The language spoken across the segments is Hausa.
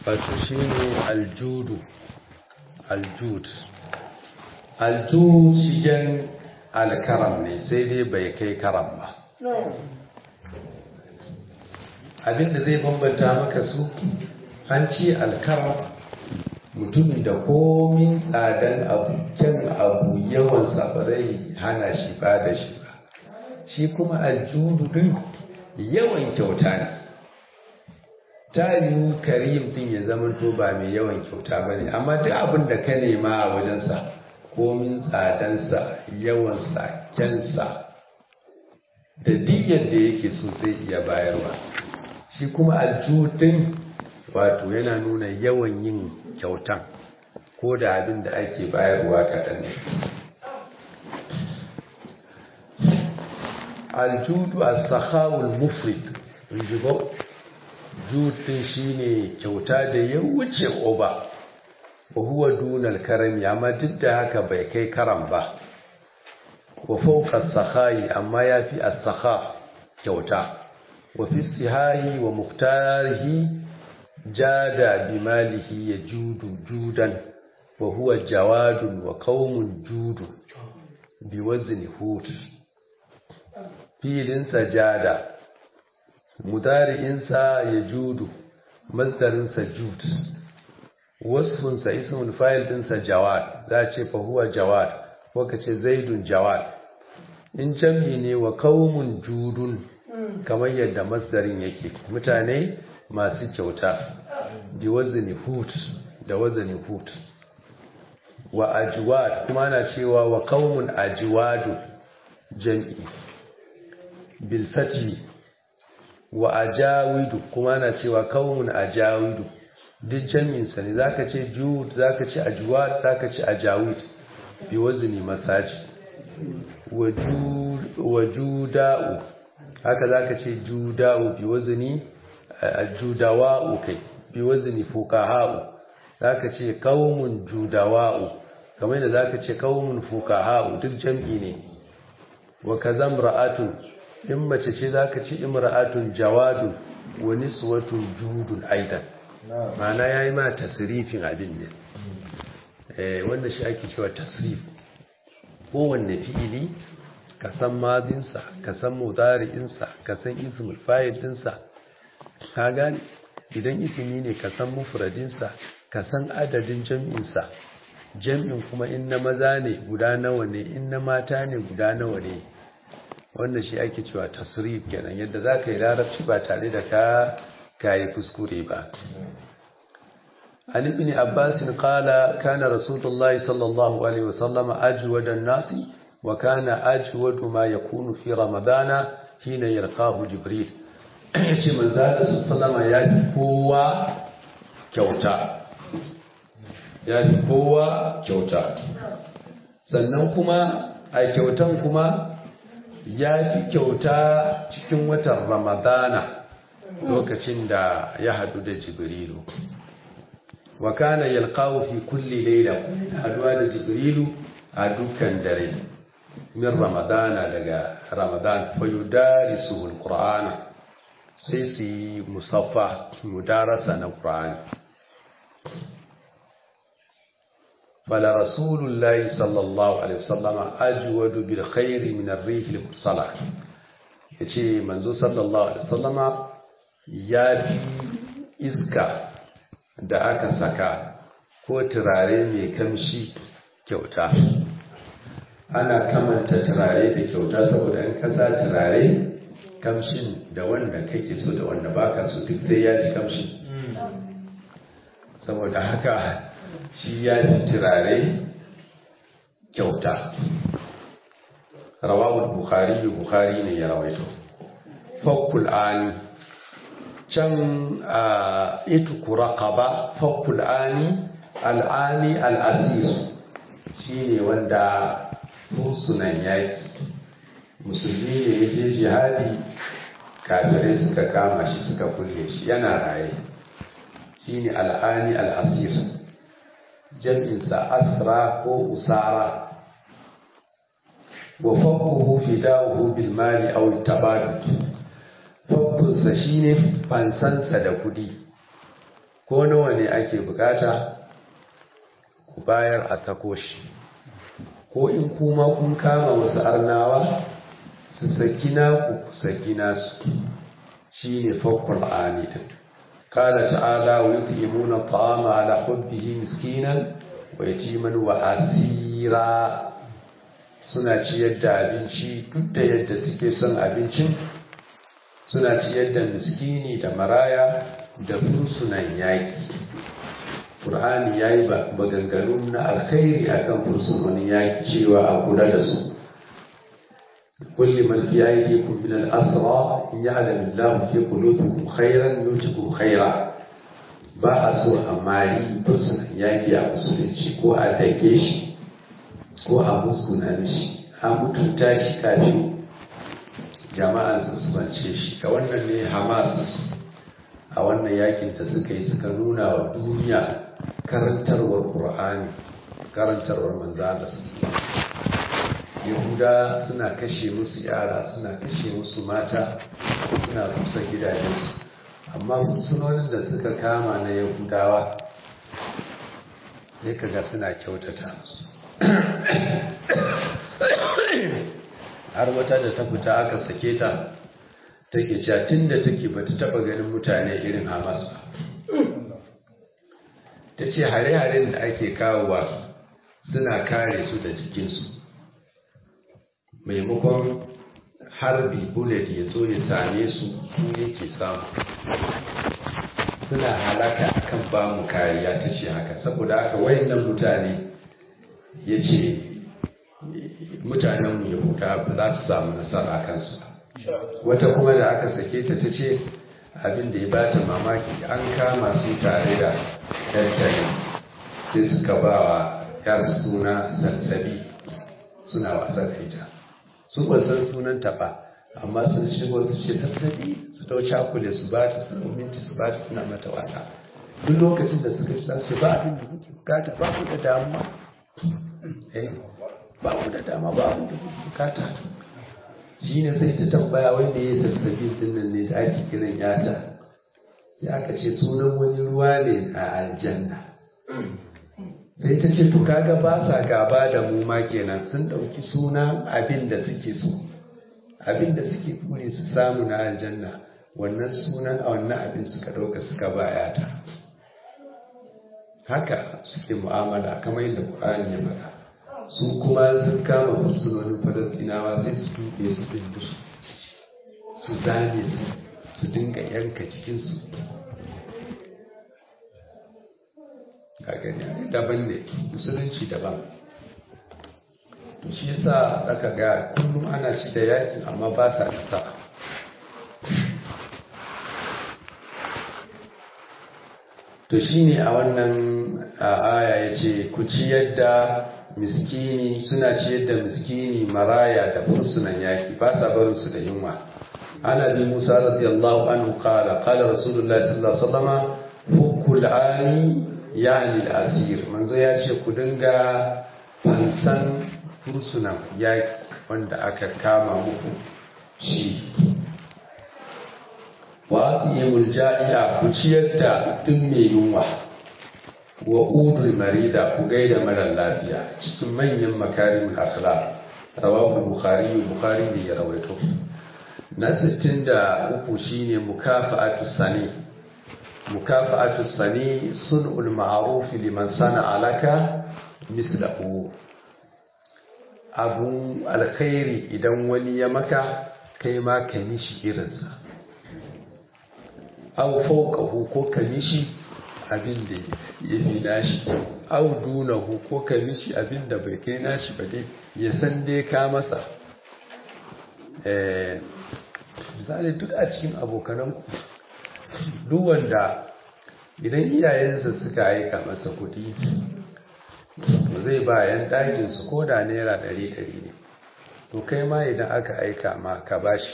wato shi ne aljudu aljud aljud shigen alkaram ne sai dai bai kai karam ba abinda zai bambanta maka su an ce alkaram mutumin da komin tsadan abu kyan abu yawansa ba zai hana shi ba da shi ba shi kuma aljudu din yawan kyauta ne ta yiwu karim din ya zama to ba mai yawan kyauta ba ne amma duk abin da ka nema a wajensa komin tsadansa yawansa kyansa da duk yadda yake so zai iya bayarwa shi kuma aljudin wato yana nuna yawan yin kyautan ko da abin da ake bayarwa kaɗan ne aljudu a sahawul mufrid rijibo jutun shine kyauta da ya wuce oba wa huwa dunal karami amma duk da haka bai kai karam ba wa fawqa sahayi amma yafi as-sakha kyauta wa fi sihahi wa muhtarihi jada bimalihi yajudu judan wa huwa jawadun wa qaumun judu biwazni hut filinsa jada mudari'insa ya judu masdarinsa jud wasfunsa ismul fa'il dinsa jawad za ce fa huwa jawad ko ka ce zaidun jawad in jam'i ne wa qaumun judun kamar yadda masdarin yake mutane masu kyauta bi wazni hut da wazni hut wa ajwad kuma na cewa wa qaumun ajwadu jam'i bil fathi wa ajawidu kuma na cewa kaumun ajawidu duk jami'in sa ne zaka ce jud zaka ce ajwad zaka ce ajawid bi wazni masaji wa juda'u haka zaka ce juda'u bi wazni judawa'u kai bi wazni fuqaha'u zaka ce kaumun judawa'u kamar yadda zaka ce kaumun fuqaha'u duk jami'i ne wa kazam ra'atun in mace ce za ka ci imra'atun jawadun wa niswatun judun aidan ma'ana ya yi ma tasirifin abin ne wanda shi ake cewa tasirif kowanne fi'ili ka san madinsa ka san mudari'insa ka san ismul fa'il dinsa ka gane idan ismi ne ka san mufradinsa ka san adadin jam'insa jam'in kuma in na maza ne guda nawa ne in na mata ne guda nawa ne wannan shi ake cewa tasrif kenan yadda za ka yi larabci ba tare da ka kayi kuskure ba عن ابن عباس قال كان رسول الله صلى الله عليه وسلم أجود الناس وكان أجود ما يكون في رمضان حين يلقاه جبريل shi manzala sallama ya fi kowa kyauta ya fi kowa kyauta sannan kuma a kyautan kuma ya fi kyauta cikin watan ramadana lokacin da ya hadu da jibrilu wa kana yalqahu fi kulli layla haduwa da jibrilu a dukkan dare min ramadana daga ramadan fa yudarisuhu alqur'ana sai su yi musaffa mudarasa na qur'ani fala rasulullahi sallallahu alaihi wasallam ajwadu bil khairi min ar-rih al-mursala yace manzo sallallahu alaihi wasallama ya fi iska da aka saka ko turare mai kamshi kyauta ana kamanta turare da kyauta saboda in kasa turare kamshin da wanda kake so da wanda baka so duk sai ya ji kamshi saboda haka shi ya fi turare kyauta rawawul bukhari bukhari ne ya rawaito fakul ani can a ituku raqaba fakul ani al'ani al'asir shi ne wanda fursunan yaki musulmi ne ya je jihadi kafirai suka kama shi suka kulle shi yana raye shi ne al'ani al'asir jam'insa asra ko usara wa fakuhu fida'uhu bil mali aw tabadu fakunsa shine fansansa da kudi ko nawa ne ake bukata ku bayar a sako shi ko in kuma kun kama wasu arnawa su saki naku ku saki nasu shi ne fakkul anidin kala ta'ala wa yut'imuna ta'ama ala hubbihi miskinan wa yatiman wa asira suna ciyar da abinci duk da yadda suke son abincin suna ciyar da miskini da maraya da fursunan yaƙi ƙur'ani ya yi maganganu na alkhairi akan fursunan yaƙi cewa a kula da su kulli man fi aydikum min al-asra in ya'lam Allah fi qulubikum khairan yutikum khaira ba a so a mari fursunan yaƙi a musulunci ko a dake shi ko a muskuna mishi a mutunta shi kafin jama'an su bance shi ga wannan ne hamas a wannan yakin da suka yi suka nuna wa duniya karantarwar qur'ani karantarwar manzala yahuda suna kashe musu yara suna kashe musu mata suna rusa gidajensu amma sunonin da suka kama na yahudawa sai kaga suna kyautata musu har wata da ta fita aka sake ta take cewa tun da take ba ta taɓa ganin mutane irin hamas ba ta ce hare-haren da ake kawowa suna kare su da jikinsu maimakon harbi bullet ya zo ya same su su yake samu suna halaka akan ba mu kariya ta ce haka saboda haka wayannan mutane ya ce mutanenmu yahuda ba za su samu nasara kansu wata kuma da aka sake ta ta ce abin da ya ba ta mamaki an kama su tare da ɗantare sai suka ba wa yar suna sassabi suna wasa da ita su ba san sunan ta ba amma sun shigo su ce sassabi su dau cakule su ba ta su minti su ba ta suna mata wasa duk lokacin da suka sa su ba abin da kuke bukata ba ku da damuwa ba ku da dama ba abin da kuke bukata shi ne sai ta tambaya wanda ya sassabi dinnan ne da ake kiran yata ya aka ce sunan wani ruwa ne a aljanna sai ta ce to kaga ba sa gaba da mu ma kenan sun ɗauki sunan abin da suke so abin da suke kure su samu na aljanna wannan sunan a wannan abin suka ɗauka suka ba yata haka suke mu'amala kamar yadda Qur'ani ya faɗa su kuma sun kama fursunonin falastinawa sai su tuɓe su dindu su zane su su dinga yanka cikinsu a gani daban ne musulunci daban to shi yasa aka ga kullum ana ci da yakin amma ba sa nasa to shine a wannan aya ya ce ku ci yadda miskini suna ciyar da miskini maraya da fursunan yaki ba sa barin su da yunwa ana bi musa radiyallahu anhu qala qala rasulullahi sallallahu alaihi wasallam hukul ani yani al-asir manzo ya ce ku dinga fansan fursunan yaki wanda aka kama muku shi wa atiyul ja'i'a ku ciyar da duk mai yunwa wa udul marida ku gaida mara lafiya cikin manyan makarimul akhlaq rawahu bukhari bukhari ne ya rawaito na 63 shine mukafa'atu sani mukafa'atu sani sun'ul ma'ruf liman sana alaka mislahu abu alkhairi idan wani ya maka kai ma ka mishi irinsa aw fawqahu ko ka mishi abin da ya fi nashi au dunahu ko ka mishi abin da bai kai nashi ba dai ya san dai ka masa misali duk a cikin abokananku duk wanda idan iyayensa suka aika masa kuɗi to zai ba yan ɗakinsu ko da naira ɗari ɗari ne to kai ma idan aka aika ma ka bashi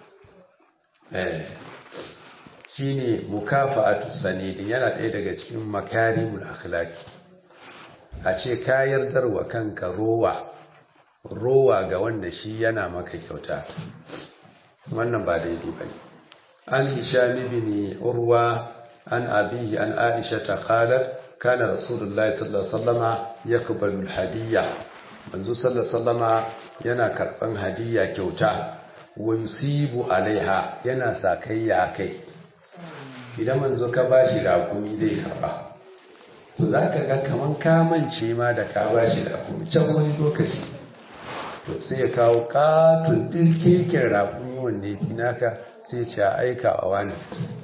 shine mukafa'atu sanidin yana ɗaya daga cikin makarimul akhlaqi a ce ka yardarwa kanka rowa rowa ga wanda shi yana maka kyauta wannan ba daidai bane an hisham ibn urwa عن أبيه عن عائشة قالت كان رسول الله صلى الله عليه وسلم يقبل الهدية منذ صلى الله عليه وسلم yana karɓan hadiyya kyauta wa yusibu alaiha yana sakayya kai idan manzo ka bashi rakumi zai karɓa to za ka ga kaman kamance ma da ka bashi rakumi can wani lokaci to sai ya kawo katon dirkekin rakumi wanda ya fi naka sai ce a aika wa wani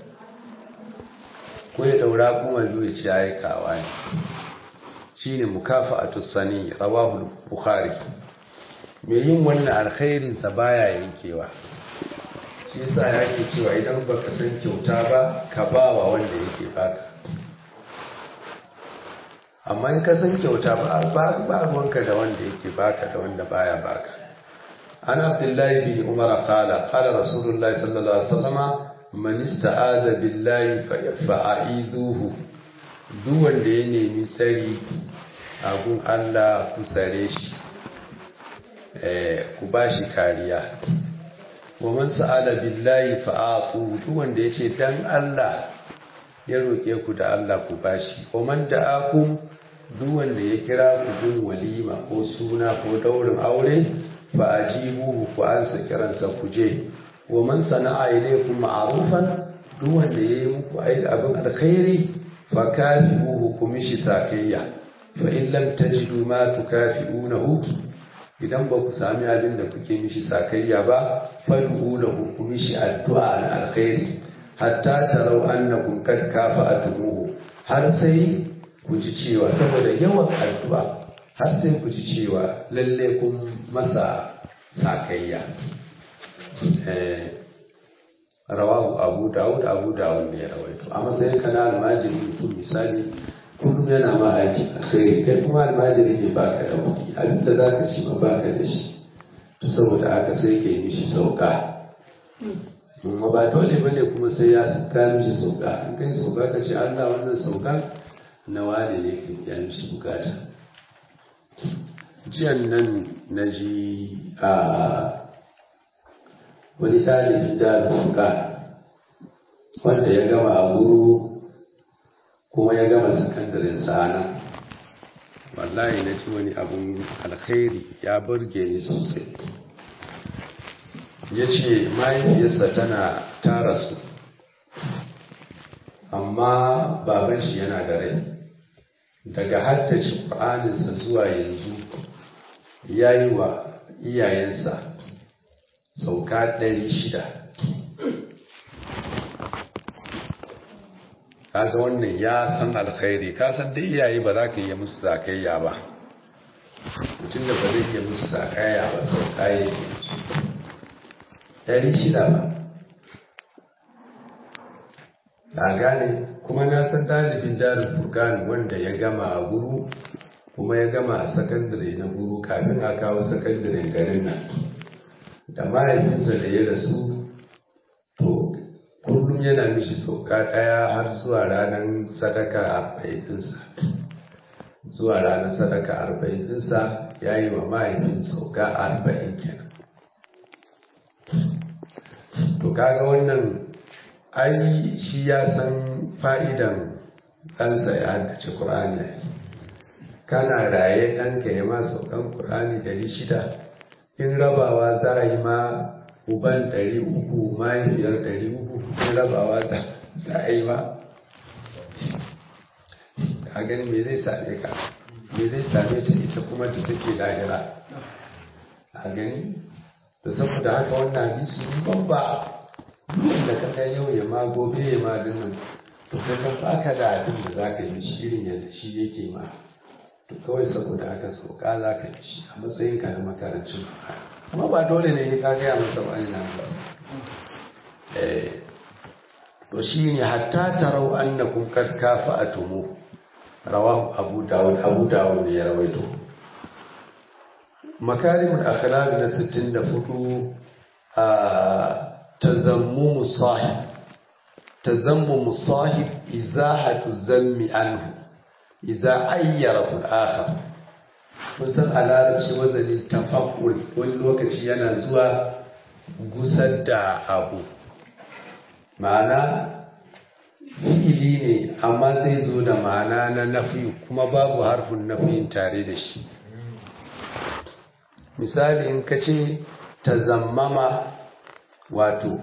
ko ya daura kuma zuwa ce a aika wa wani shi ne mukafa a tussani rawahu bukhari mai yin wannan alkhairinsa baya yankewa shi yasa yake cewa idan baka san kyauta ba ka ba wa wanda yake baka amma in ka san kyauta ba ba ruwanka da wanda yake baka da wanda baya baka an abdullahi bin umar qala qala rasulullahi sallallahu alaihi wasallam man ista'aza billahi fa'idhuhu duk wanda ya nemi tsari a gun Allah ku tsare shi ku ba shi kariya wa man sa'ala billahi fa'atu duk wanda yace dan Allah ya roke ku da Allah ku bashi wa man da'akum duk wanda ya kira ku gun walima ko suna ko daurin aure fa ajibuhu ku ansa kiransa ku je wa man sana'a ilaykum ma'rufan duk wanda yayi muku aiki abin alkhairi fa kafi'uhu ku mishi sakayya fa in lam tajidu ma tukafi'unahu idan ba ku sami abin da kuke mishi sakayya ba fad'u lahu ku mishi addu'a na alkhairi hatta tarau annakum kad kafa'atumuhu har sai ku ji cewa saboda yawan addu'a har sai ku ji cewa lalle kun masa sakayya rawahu abu dawud abu dawud ne ya rawaito a matsayin kana almajiri mutum misali kullum yana ma aiki a kai kai kuma almajiri ne baka da kuɗi abin da za ka ci ma baka da shi to saboda haka sai ke mishi sauka amma ba dole ba ne kuma sai ya ka mishi sauka in kai sauka ka ce Allah wannan sauka na wane ne ka ya mishi bukata jiyan nan na ji a wani ɗalibin da sauka wanda ya gama a guru kuma ya gama sakandaren sana wallahi na ci wani abun alkhairi ya burge ni sosai ya ce mahaifiyarsa tana tara su amma baban shi yana da rai daga haddace ƙwa'aninsa zuwa yanzu ya yi wa iyayensa sauka ɗari shida kaga wannan ya san alkhairi ka san dai iyaye ba za ka iya musu zakayya ba mutum da ba zai iya musu zakayya ba to kayi ɗari shida ba na gane kuma na san ɗalibin darin furkan wanda ya gama a guru kuma ya gama a sakandare na guru kafin a kawo sakandare garin nan da mahaifinsa da ya rasu kullum yana mishi sauka ɗaya har zuwa ranar sadaka arba'in ɗinsa zuwa ranar sadaka arba'in ɗinsa ya yi wa mahaifin sauka arba'in kenan to kaga wannan ai shi ya san fa'idan ɗansa ya haddace ƙur'ani kana raye ɗanka ya ma saukan ƙur'ani ɗari shida in rabawa za a yi ma uban ɗari uku mahaifiyar ɗari uku in rabawa za a yi ma a gani me zai same ka me zai same ta ita kuma da take lahira a gani da saboda haka wannan hadisi ban ba da ka kai yau ya ma gobe ya ma dinnan to kai kan baka da abin da za ka yi shi irin yadda shi yake ma to kawai saboda haka sauka za ka yi shi a matsayin ka na makarancin amma ba dole ne ka gaya masa ba ina ba to shi ne hatta tarau annakum kad kafa'atumu rawahu abu dawud abu dawud ne ya rawaito makarimul akhlaq na 64 a tazammumu sahib tazammumu sahib izahatu zammi anhu idza ayyara al-akhar kun san a larabci wazanin tafakul wani lokaci yana zuwa gusar da abu ma'ana fi'ili ne amma zai zo da ma'ana na nafi kuma babu harfin nafiyin tare da shi misali in ka ce ta zammama wato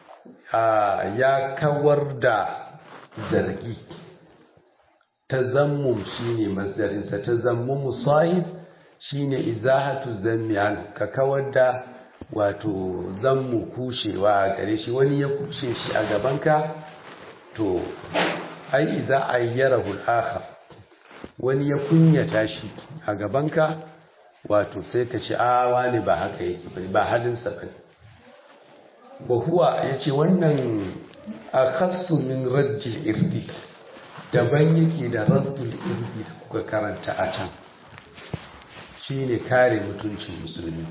ya kawar da zargi ta zammum shine masdarinsa ta zammumu sahib shine izahatu zammi an ka kawar da wato zammu kushewa a gare shi wani ya kushe shi a gabanka to ai idza ayyarahu al-akhar wani ya kunyata shi a gabanka wato sai ka ce a wani ba haka yake bane ba halin sa bane wa huwa yace wannan akhassu min rajji irdi daban yake da raddul irdi da kuka karanta a can shine kare mutuncin musulmi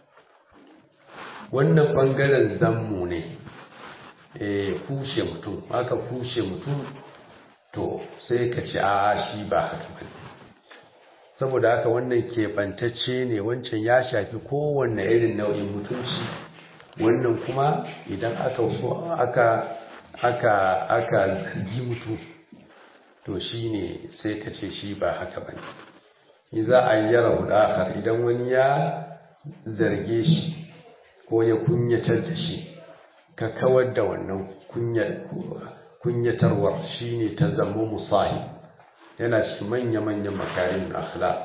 wannan bangaren zammu ne kushe mutum aka kushe mutum to sai ka ce a shi ba haka ba saboda haka wannan keɓantacce ne wancan ya shafi kowanne irin nau'in mutunci wannan kuma idan aka so aka aka aka zargi mutum to shi ne sai ka ce shi ba haka ba ne za a yi yara hudakar idan wani ya zarge shi ko ya kunyatar da shi ka kawar da wannan kunyatarwar shi ne ta zama musahi yana shi manya-manyan makarin akhlaq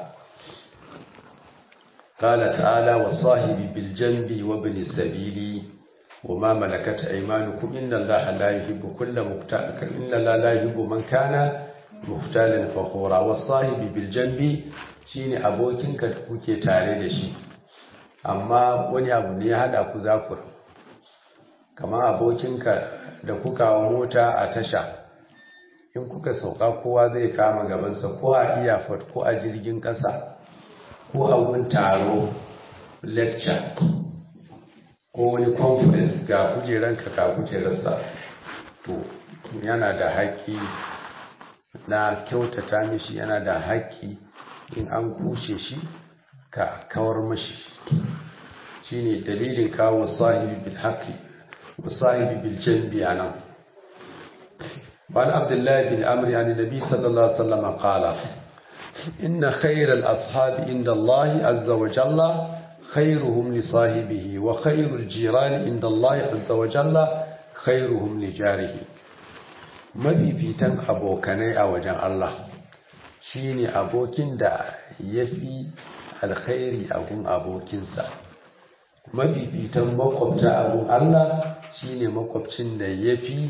قال تعالى والصاحب بالجنب وابن السبيل وما ملكت أيمانكم إن الله لا يحب كل مختال إن الله لا يحب من كان مختالا فخورا والصاحب بالجنب shine abokinka da kuke tare da shi amma wani abu ne ya hada ku za ku kamar abokinka da kuka wa mota a tasha in kuka sauka kowa zai kama gabansa ko a iyafot ko a jirgin ƙasa ko a wurin taro lecture ko wani conference ga kujeranka ga kujerarsa to yana da haƙƙi na kyautata mishi yana da haƙƙi in an kushe shi ka kawar mashi shine dalilin kawo sahibi bil haqqi wa sahibi bil janbi anan وعن عبد الله بن عمرو عن النبي صلى الله عليه وسلم قال إن خير الأصحاب عند الله عز وجل خيرهم لصاحبه وخير الجيران عند الله عز وجل خيرهم لجاره mafifitan abokanai a wajen Allah shine abokin da ya fi alkhairi a gun abokinsa mafifitan makwabta a gun Allah shine makwabcin da ya fi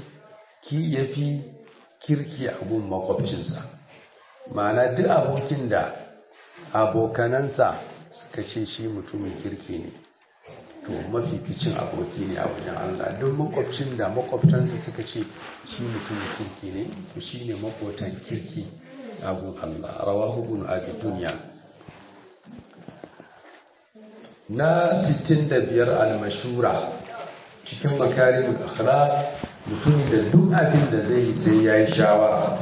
kirki a gun makwabcinsa ma'ana duk abokin da abokanansa suka ce shi mutumin kirki ne to mafificin aboki ne a wajen Allah duk makwabcin da makwabtansa suka ce shi mutumin kirki ne to shi ne makwatan kirki a gun Allah rawahu ibn abi dunya na 65 al-mashura cikin makarimul akhlaq mutumin da duk abin da zai yi sai yayi shawara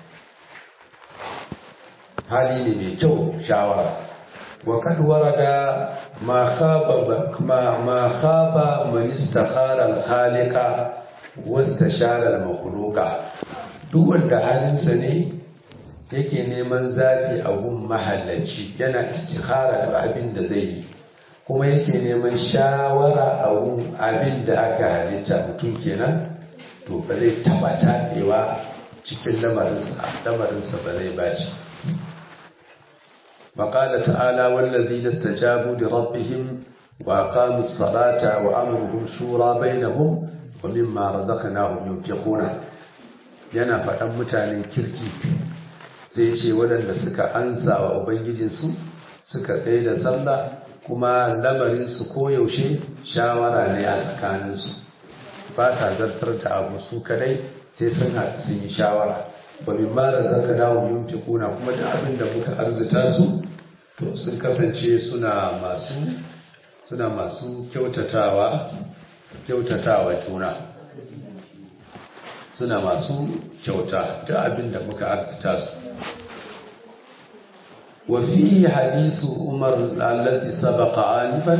hali ne mai kyau shawara wa kad warada ma khaba ma ma khaba man istakhara al-khaliqa wa istashara al-makhluqa duk wanda halinsa ne yake neman zafi a gun mahallaci yana istikhara da abin da zai yi kuma yake neman shawara a gun abin da aka halitta mutum kenan to ba zai taba taɗewa cikin lamarinsa lamarinsa ba zai baci وقال تعالى والذين استجابوا لربهم وأقاموا الصلاة وأمرهم شورى بينهم ومما رزقناهم ينفقون yana faɗan mutanen kirki zai ce waɗanda suka ansa wa ubangijinsu suka tsaye da sallah kuma lamarinsu koyaushe shawara ne a tsakaninsu ba sa zartar da abu su kadai sai sun haɗu sun yi shawara wa min ma razaka dawo yunfiquna kuma da abin da muka arzuta su to sun kasance suna masu suna masu kyautatawa kyautatawa juna suna masu kyauta da abin da muka arzuta su wa fi hadisu umar allazi sabaqa alifan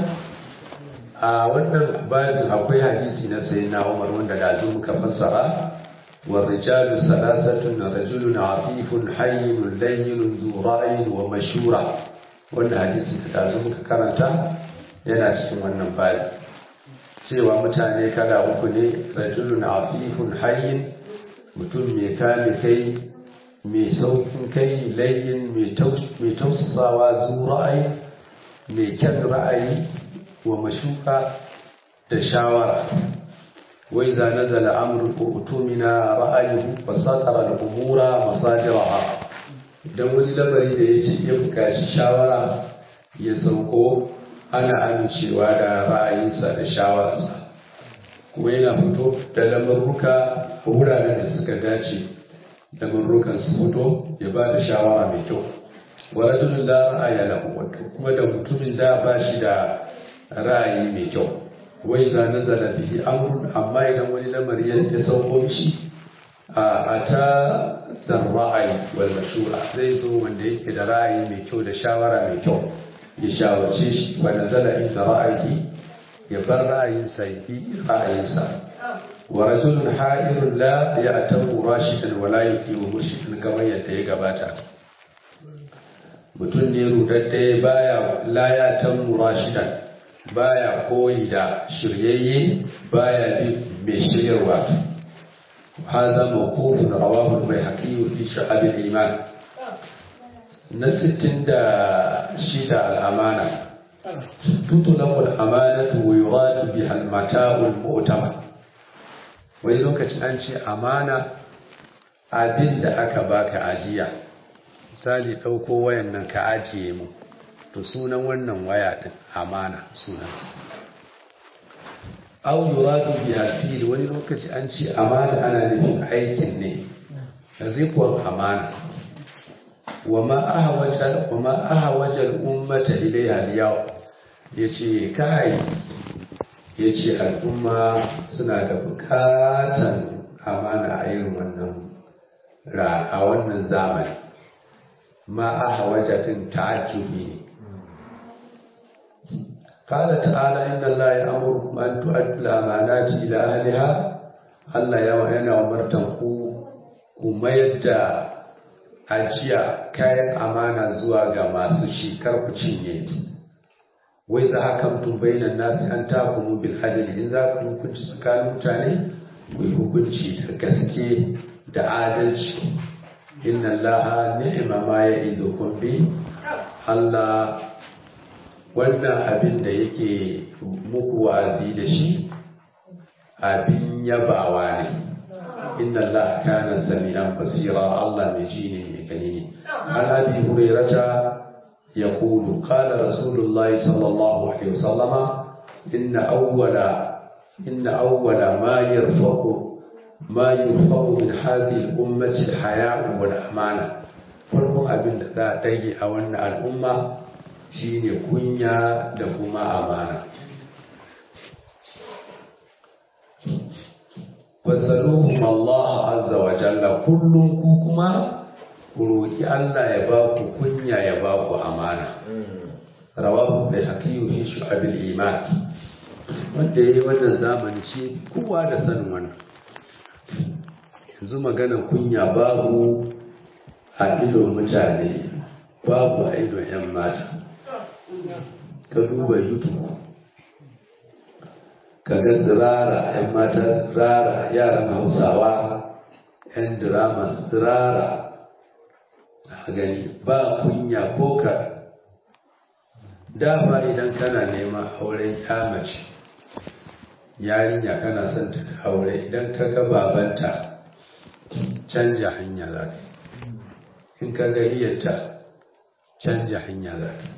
a wannan babin akwai hadisi na sayyidina umar wanda da muka fassara والرجال ثلاثة رجل عفيف حي لين ذو رأي ومشورة wannan hadisi da tazo muka karanta yana cikin wannan bayi cewa mutane kala uku ne rajulun afifun hayyin mutum mai kame kai mai saukin kai layyin mai tausasawa zu ra'ayi mai kyan ra'ayi wa mashuka da shawara wai za nazala amru ko utumina ra'ayihu fa satara al-umura masadiraha idan wani lamari da ya ce ya buƙaci shawara ya sauko ana amincewa da ra'ayinsa da shawararsa kuma yana fito da lamarruka a wuraren da suka dace lamarrukan su fito ya ba da shawara mai kyau wa rajulun la ra'aya lahu kuma da mutumin da ba shi da ra'ayi mai kyau wai za nazala bihi amrun amma idan wani lamari ya sauko shi a ta da ra'ayi wal mashura zai zo wanda yake da ra'ayi mai kyau da shawara mai kyau ya shawarce shi wa nazala inda ra'ayi ya bar ra'ayinsa ya bi ra'ayinsa wa rajulun ha'irun la ya'tamu rashidan wa la yuqimu murshidan kamar yadda ya gabata mutum ne rudadde baya la ya'tamu rashidan baya koyi da shiryayye baya bi mai shiryarwa هذا موقوف رواه البيهقي في شعب الإيمان نستن دا شيدا الأمانة تطلق الأمانة ويراد بها المتاع المؤتمن wani lokacin an ce amana abin da aka baka ajiya misali ɗauko wayan nan ka ajiye mu to sunan wannan waya ɗin amana sunan aw yuradu biha fil wani lokaci an ce amana ana nufin aikin ne rikon amana wa ma ahwaja wa ma ahwaja al ummata ilayha al yawm yace kai yace al'umma suna da bukatan amana a irin wannan ra a wannan zamani ma ahwaja tin ta'ajjubi ne قال تعالى إن الله يأمركم أن تؤدوا الأمانات إلى أهلها Allah ya yana umartan ku ku mayar da ajiya kayan amana zuwa ga masu shi kar ku cinye wai za hakamtum bainan nasi an takumu bil adli in za ku hukunci tsakanin mutane ku yi hukunci da gaske da adalci inna allaha ni'ma ma ya'idukum bi Allah wannan abin da yake muku wa'azi da shi abin yabawa ne inna Allah kana sami'an basira Allah mai ji ne mai gani ne an abi hurairata يقول قال رسول الله صلى الله عليه وسلم إن أول إن أول ما يرفع ما يرفع من هذه الأمة الحياء والأمانة farkon abin da za a ɗage a wannan al'umma shine kunya da kuma amana fasaluhum Allah azza wa jalla kullum ku kuma ku roki Allah ya ba ku kunya ya ba ku amana rawahu bai hakiyu fi shu'abil iman wanda yayi wannan zamani shi kowa da sanin wannan yanzu magana kunya babu a idon mutane babu a idon 'yan mata ka duba youtube ka ga tsirara 'yan mata tsirara yaran hausawa 'yan drama tsirara a gani ba kunya ko ka dama idan kana neman auren mace yarinya kana son ta aure idan ka ga babanta canja hanya za ka in ka ga iyarta canja hanya za ka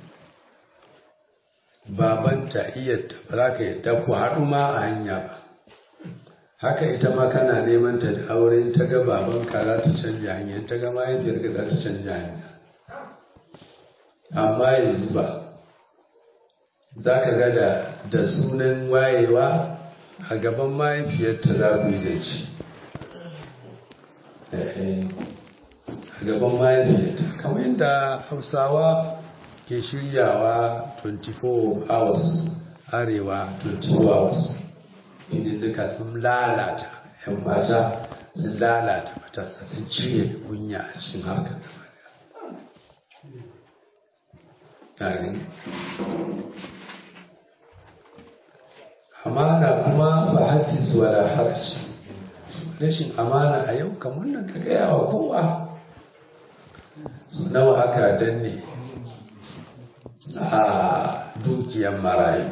babanta iyarta ba za ka yadda ku haɗu ma a hanya ba haka ita ma kana neman ta da aure ta ga babanka za ta canja hanya ta ga mahaifiyarka za ta canja hanya amma yanzu ba za ka ga da sunan wayewa a gaban mahaifiyarta za ku yi zance a gaban mahaifiyarta kamar yadda hausawa ke shiryawa 24 hours arewa 24 hours inda duka sun lalata yan mata sun lalata matasa sun cire kunya a cikin harkar gaba amana kuma ba hafiz wala hafs rashin amana a yau kamar nan ka gaya wa kowa nawa aka danne a dukiyar marayu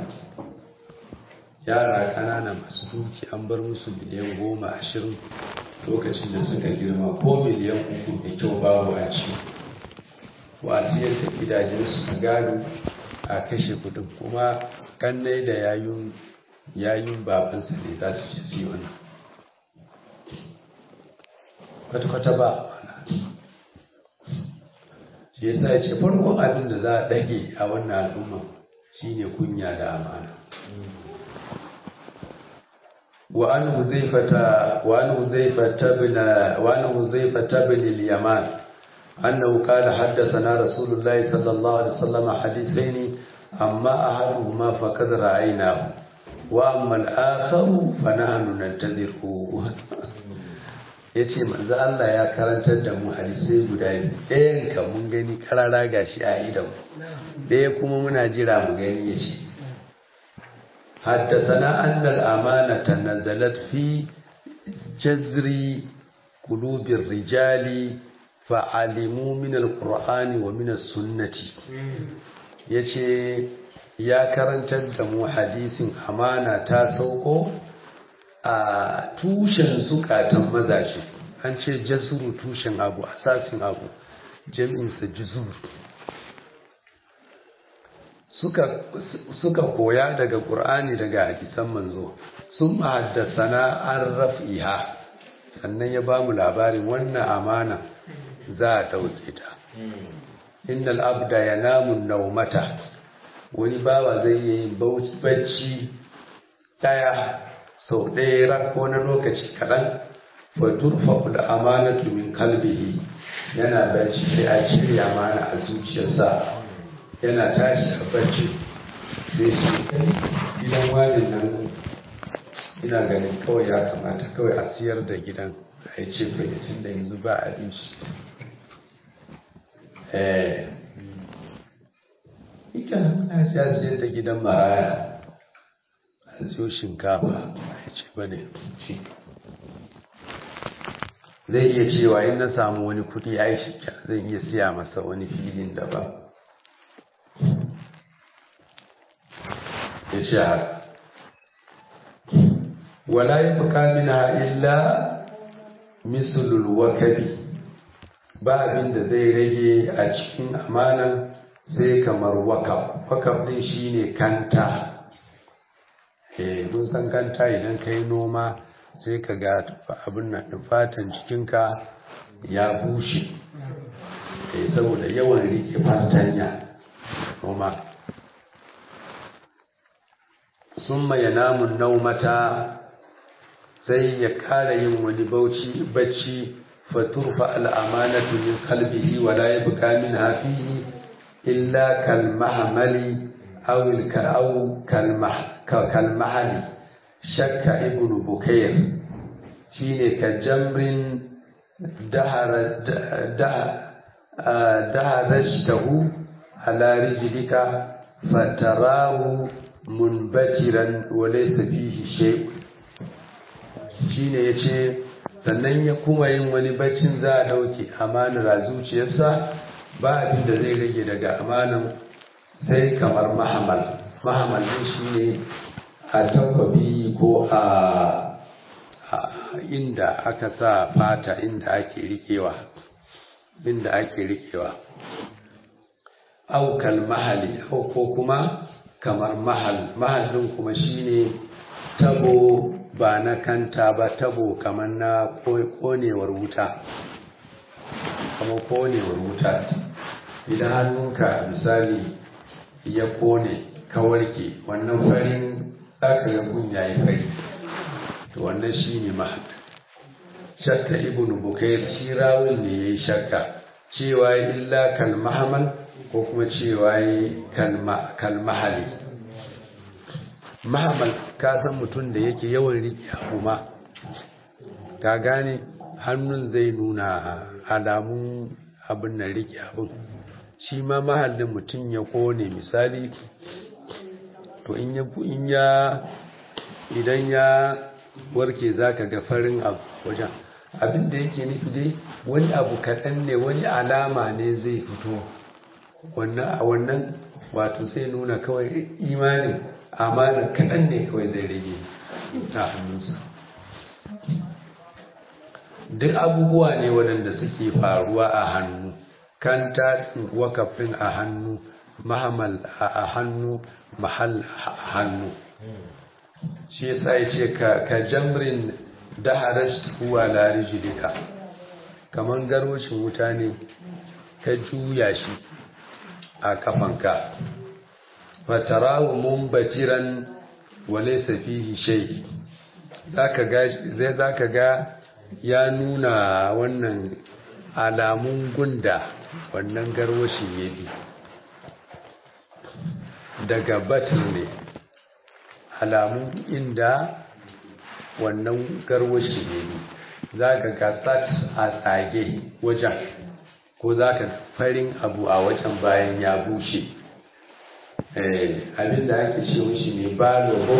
yara kanana masu duki an bar musu miliyan goma ashirin lokacin da suka girma ko miliyan uku da kyau babu a ci wasiyar ta gidajen su gado a kashe kudin kuma kannai da yayun yayun babansa ne za su ci su wannan kwata-kwata ba shi yasa ya ce farkon abin da za a ɗage a wannan al'umma shine kunya da amana وعن حذيفة وعن حذيفة بن وعن حذيفة بن اليمان أنه قال حدثنا رسول الله صلى الله عليه وسلم حديثين أما أحدهما فقد رأيناه وأما الآخر فنحن ننتظره yace manzo Allah ya karantar da mu hadisai guda biyu ɗayan ka mun gani karara gashi a idan ɗaya kuma muna jira mu gani yace حدثنا أن الأمانة نزلت في جذر قلوب الرجال فعلموا من القرآن ومن السنة yace ya karantar da mu hadisin amana ta sauko a tushen zukatan mazaje an ce jasuru tushen abu asasin abu jami'insa juzur suka koya daga ƙur'ani daga hadisan manzo sun mahaddasana an raf'iha sannan ya ba mu labarin wannan amana za a ɗauke ta innal abda ya namun naumata wani bawa zai yi bacci ɗaya sau ɗaya ko na lokaci kaɗan fa turfa da amanatu min kalbihi yana bacci sai a cire amana a zuciyarsa yana tashi a bacci sai shi gidan wani nan ina ganin kawai ya kamata kawai a siyar da gidan a yi ce tun da yanzu ba abinci eh ita muna siya siyar da gidan maraya a siyo shinkafa a ce ba ne zai iya cewa in na samu wani kudi ya yi shi zai iya siya masa wani filin daban ya ce haka wala ya fi kamina illa misulul wakabi ba abin da zai rage a cikin amanan sai kamar wakaf wakaf din shine kanta eh mun san kanta idan kai noma sai ka ga abin nan fatan jikinka ya bushe eh saboda yawan rike fatanya noma summa yanamun naumata sai ya kara yin wani bauchi bacci faturfa al'amanatu min qalbihi wa la yabqa minha fihi illa kal mahmali aw al ka'aw kal mahali shakka ibn bukayr shine ka jamrin dahara daharajtahu ala rijlika fatarahu munbatiran wa laysa fihi shay'un shine yace sannan ya kuma yin wani baccin za a dauke amanar a zuciyarsa ba abin da zai rage daga amanan sai kamar mahamal mahamal din shine a takwabi ko a inda aka sa fata inda ake rikewa inda ake rikewa aukal mahali ko kuma kamar mahal mahallin kuma shine tabo ba na kanta ba tabo kamar na konewar wuta kamar konewar wuta idan hannunka misali ya kone ka warke wannan farin zaka ga gun yayi fari to wannan shine mahal shakka ibnu bukair shi rawin ne yayi shakka cewa illa kal mahamal ko kuma cewa kal mahali mahamal ka san mutum da yake yawan riƙe abu ma ka gane hannun zai nuna alamun abin na rike abin shi ma mahallin mutum ya kone misali to in ya idan ya warke za ka ga farin abu wajen abin da yake nufi dai wani abu kaɗan ne wani alama ne zai fito wannan a wannan wato sai nuna kawai imanin amanar kaɗan ne kawai zai rage ta hannunsa duk abubuwa ne waɗanda suke faruwa a hannu kanta wakafin a hannu mahamal a hannu mahal a hannu shi yasa ya ce ka jamrin daharar huwa larijilika kamar garwashin wuta ne ka juya shi a kafanka fatarawu mun bajiran wale safihi shai za ka ga ya nuna wannan alamun gunda wannan garwashin ya bi daga batin ne alamun inda wannan garwashi ne za ka gasat a tsage wajen ko za ka farin abu a wajen bayan ya bushe abinda ake ce mishi ne balo ko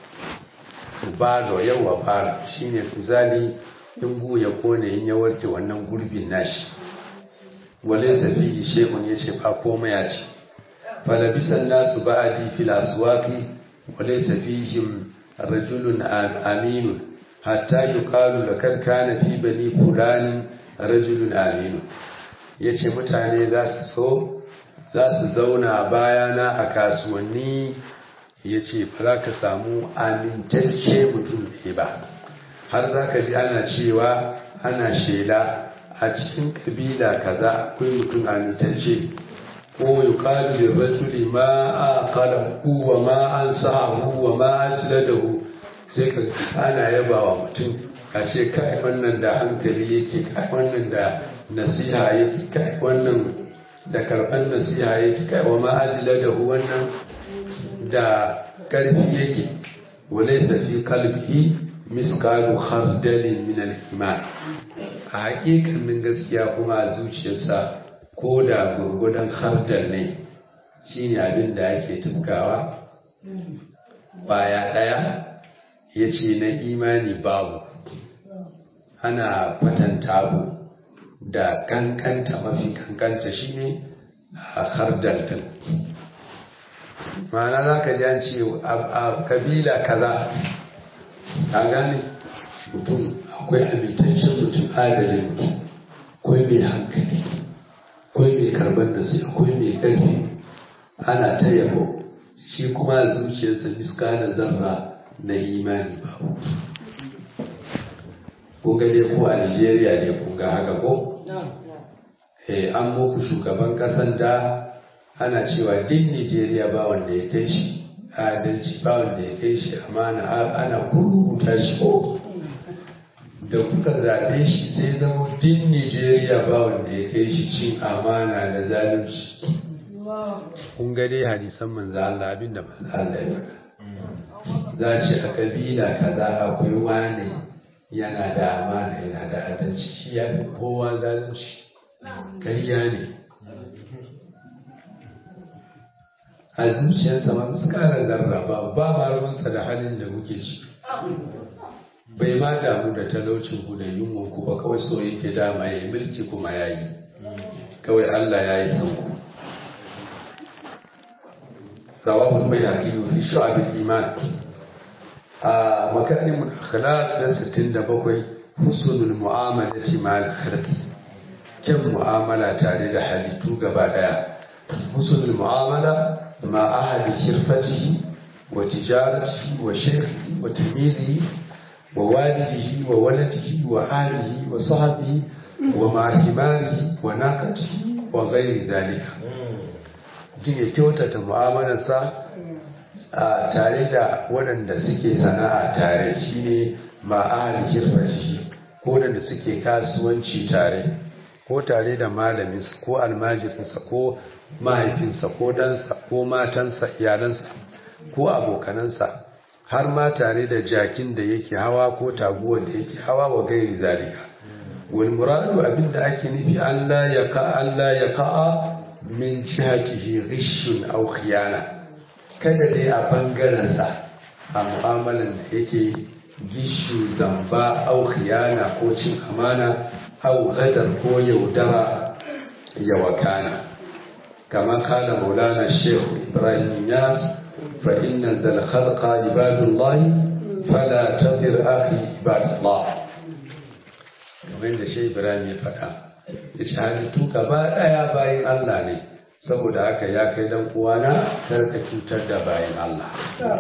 balo yawa balo shine kuzali in gu ya kone in ya warke wannan gurbin nashi wale tafi shekun ya ce ba komai ya ce falabisan nasu ba'adi fil aswaqi wale tafihim rajulun aminu hatta yuqalu lakad kana fi bani fulan rajulun aminu yace mutane za su so za su zauna bayana a kasuwanni yace ba za ka samu amintacce mutum ne ba har za ka ji ana cewa ana shela a cikin kabila kaza akwai mutum amintacce ko yuqalu lirrajuli ma aqalahu wa ma ansahu wa ma asladahu sai ka ana yaba wa mutum a ce kai wannan da hankali yake kai wannan da nasiha yake kai wannan da karban nasiha yake kai wa ma asladahu wannan da karfi yake walaysa fi qalbihi miskalu khardalin min al-iman a hakikanin gaskiya kuma a zuciyarsa ko da gurgudan khardal ne shine abin da ake tukawa baya daya yace na imani babu ana kwatanta abu da kankanta mafi kankanta shine a khardal din ma'ana za ka ji an ce a kabila kaza ka gane mutum akwai amintaccen mutum adalin mutum akwai mai hankali akwai mai karban da su akwai mai ƙarfi ana ta yabo shi kuma zuciyarsa iska da zarra na imani ba ko gade ko a nigeria ne kun ga haka ko eh an muku shugaban kasan da ana cewa din nigeria ba wanda ya kai shi adalci ba wanda ya kai shi amana ana kurkuta shi ko da kuka zaɓe shi sai zama din Nijeriya ba wanda ya kai shi cin amana da zalunci. Kun ga dai hadisan manzo Allah abin da manzo Allah ya faɗa. Za ce a kabila kaza akwai wane yana da amana yana da adalci shi ya fi kowa zalunci. Ƙarya ne. A zuciyarsa ma su ƙara zarraba ba ma ruwansa da halin da muke ciki. bai ma damu da talaucin ku da yunwan ku ba kawai so yake dama ya yi mulki kuma ya yi kawai Allah ya yi san ku rawahul bayhaqi fi shu'ab al-iman a makarim al-akhlaq na 67 husnul mu'amalati ma'al khalq kyan mu'amala tare da halittu gaba daya husnul mu'amala ma ahadi shirfatihi wa tijaratihi wa shaykhihi wa tilmizihi ووالده وولده وآله وصحبه ومع حماره وناقته وغير ذلك mutum ya kyautata mu'amalarsa a tare da waɗanda suke sana'a tare shi ne ma'ahali shirfashi ko waɗanda suke kasuwanci tare ko tare da malaminsa ko almajirinsa ko mahaifinsa ko dansa ko matansa iyalansa ko abokanansa har ma tare da jakin da yake hawa ko taguwar da yake hawa wa gairi zalika wal muradu abinda ake nufi Allah ya ka Allah ya ka'a min jihatihi ghishun aw khiyana kada dai a bangaren sa a mu'amalan da yake gishu zamba aw khiyana ko cin amana aw gadar ko yaudara ya wakana kama kala maulana shehu ibrahim yas فإن ذا الخلق عباد الله فلا تضر أخي عباد الله kamar da shi Ibrahim ya faɗa ya ce halittu gaba ɗaya bayan Allah ne saboda haka ya kai dan uwana kar ka cutar da bayan Allah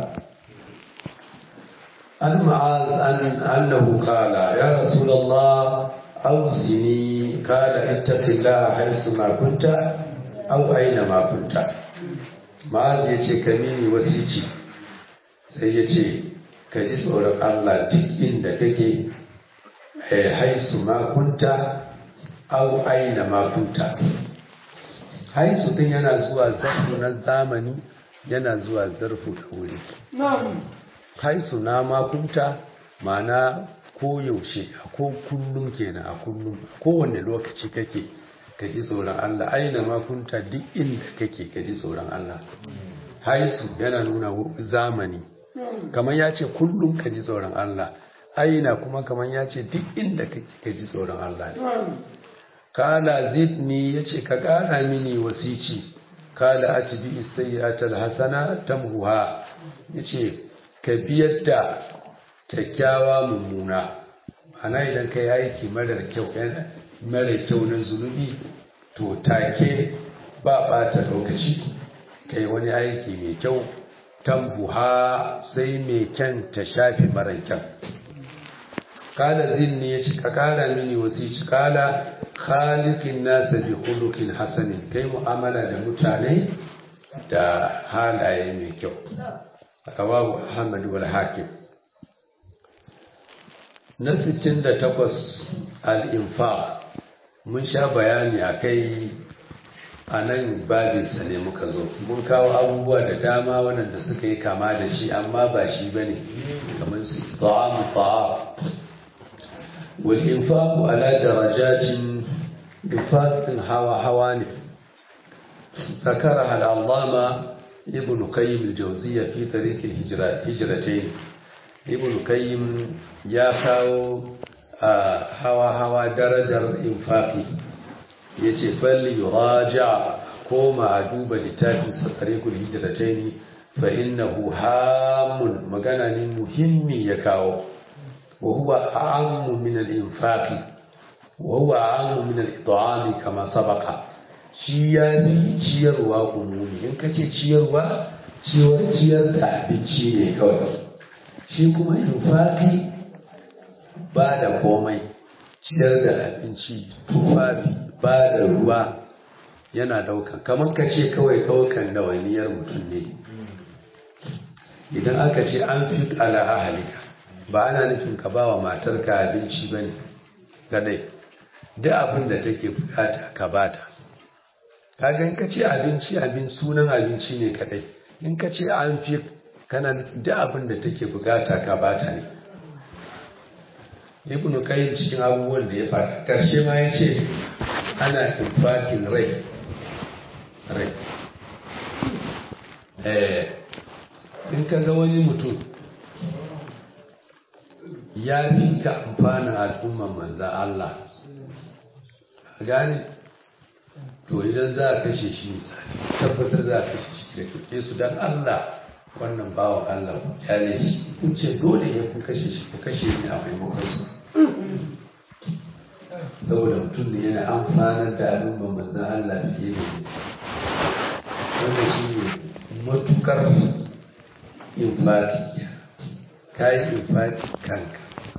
an ma'az an annahu qala ya rasulullah awzini qala ittaqillaha haythu ma kunta aw aina ma kunta ma'az ya ce ka mini wasici sai ya ce ka ji tsoron Allah duk inda kake haisu makunta au aina makunta haisu din yana zuwa zarfu na zamani yana zuwa zarfu da wuri haisu na makunta ma'ana ko yaushe ko kullum kenan a kullum kowane lokaci kake ka ji tsoron Allah aina ma kunta duk inda kake ka ji tsoron Allah haisu yana nuna zamani kamar ya ce kullum ka ji tsoron Allah aina kuma kamar ya ce duk inda kake ka ji tsoron Allah ne kala zidni ya ce ka ƙara mini wasici kala atibi sayyi'atal hasana tamhuha ya ce ka biyar da kyakkyawa mummuna ana idan ka yi aiki marar kyau mara kyau na zunubi to take ba ɓata lokaci kai wani aiki mai kyau tambuha sai mai kyan ta shafi mara kyan kala zinni ya ci ka kara mini wasu ci kala khaliqin nasa bi khuluqin hasanin kai mu'amala da mutane da halaye mai kyau rawahu ahmad wal hakim na 68 al-infaq mun sha bayani a kai a nan babinsa ne muka zo mun kawo abubuwa da dama waɗanda suka yi kama da shi amma ba shi ba ne kamar su ta'amu ta'a wal infaqu ala darajatin infaqin hawa hawa ne ذكرها العلامة ابن قيم الجوزية في طريق الهجرتين ابن قيم يا كاو hawa hawa darajar infaqi yace falli yuraja koma a duba littafin tariqul hijratayn fa innahu hamun magana ne muhimmi ya kawo wa huwa a'ammu min al-infaqi wa huwa a'ammu min al-it'ami kama sabaqa shi ya bi ciyarwa umumi in kace ciyarwa ciyar ciyar da abinci ne kawai shi kuma infaqi ba da komai ciyar da abinci tufafi ba da ruwa yana daukan kamar ka ce kawai daukan dawainiyar mutum ne idan aka ce an fi ala ahalika ba ana nufin ka ba wa matarka abinci ba ne kadai duk abin da take bukata ka bata kaga in ka ce abinci abin sunan abinci ne kadai in ka ce an fi kana duk abin da take bukata ka bata ne ibn qayyim cikin abubuwan da ya faɗa karshe ma ya ce ana infakin rai rai eh in ka ga wani mutum ya fi ka amfanin al'umman manzan Allah a gane to idan za a kashe shi tabbatar za a kashe shi da kuke su don Allah wannan bawan Allah ku kyale shi kun ce dole ya ku kashe shi ku kashe ni a maimakon su saboda mutum ne yana amfanar da al'umman manzan Allah fiye da wanda shi ne matukar infati ka yi infati kanka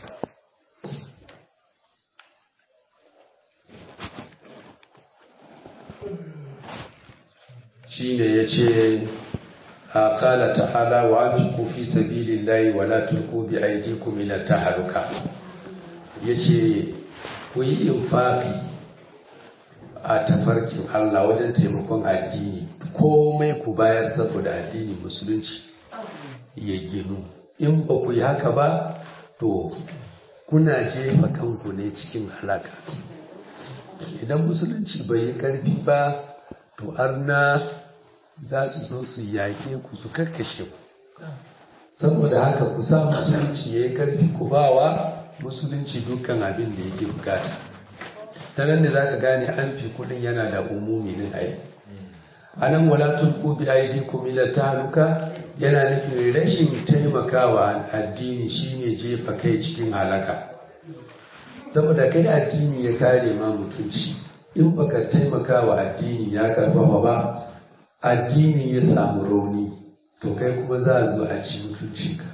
shi ne ya ce a kala ta'ala wa an fi sabilillahi wa la tulqu bi aydikum ila tahaluka yace ku yi infafi a tafarkin Allah wajen taimakon addini komai ku bayar saboda addini musulunci ya ginu in ba ku yi haka ba to kuna jefa kanku ne cikin halaka idan musulunci bai yi karfi ba to arna za su zo su yake ku su karkashe ku saboda haka ku sa musulunci ya yi karfi ku bawa musulunci dukkan abin da yake bukata ta nan da za ka gane an fi kudin yana da umumi din ai a nan wala tulku bi aidikum ila tahluka yana nufin rashin taimakawa addini shine jefa kai cikin halaka saboda kai addini ya kare ma mutunci in baka taimakawa addini ya karfafa ba addini ya samu rauni to kai kuma za a zo a ci mutunci ka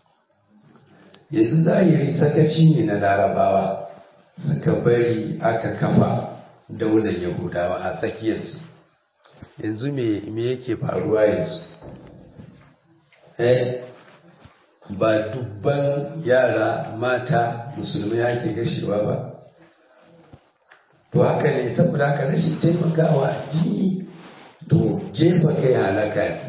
yanzu zahiri sakaci ne na larabawa suka bari aka kafa daular yahudawa a tsakiyarsu yanzu me yake faruwa yanzu eh ba dubban yara mata musulmai ake gashewa ba to haka ne saboda haka rashin taimakawa addini to jefa kai halaka ne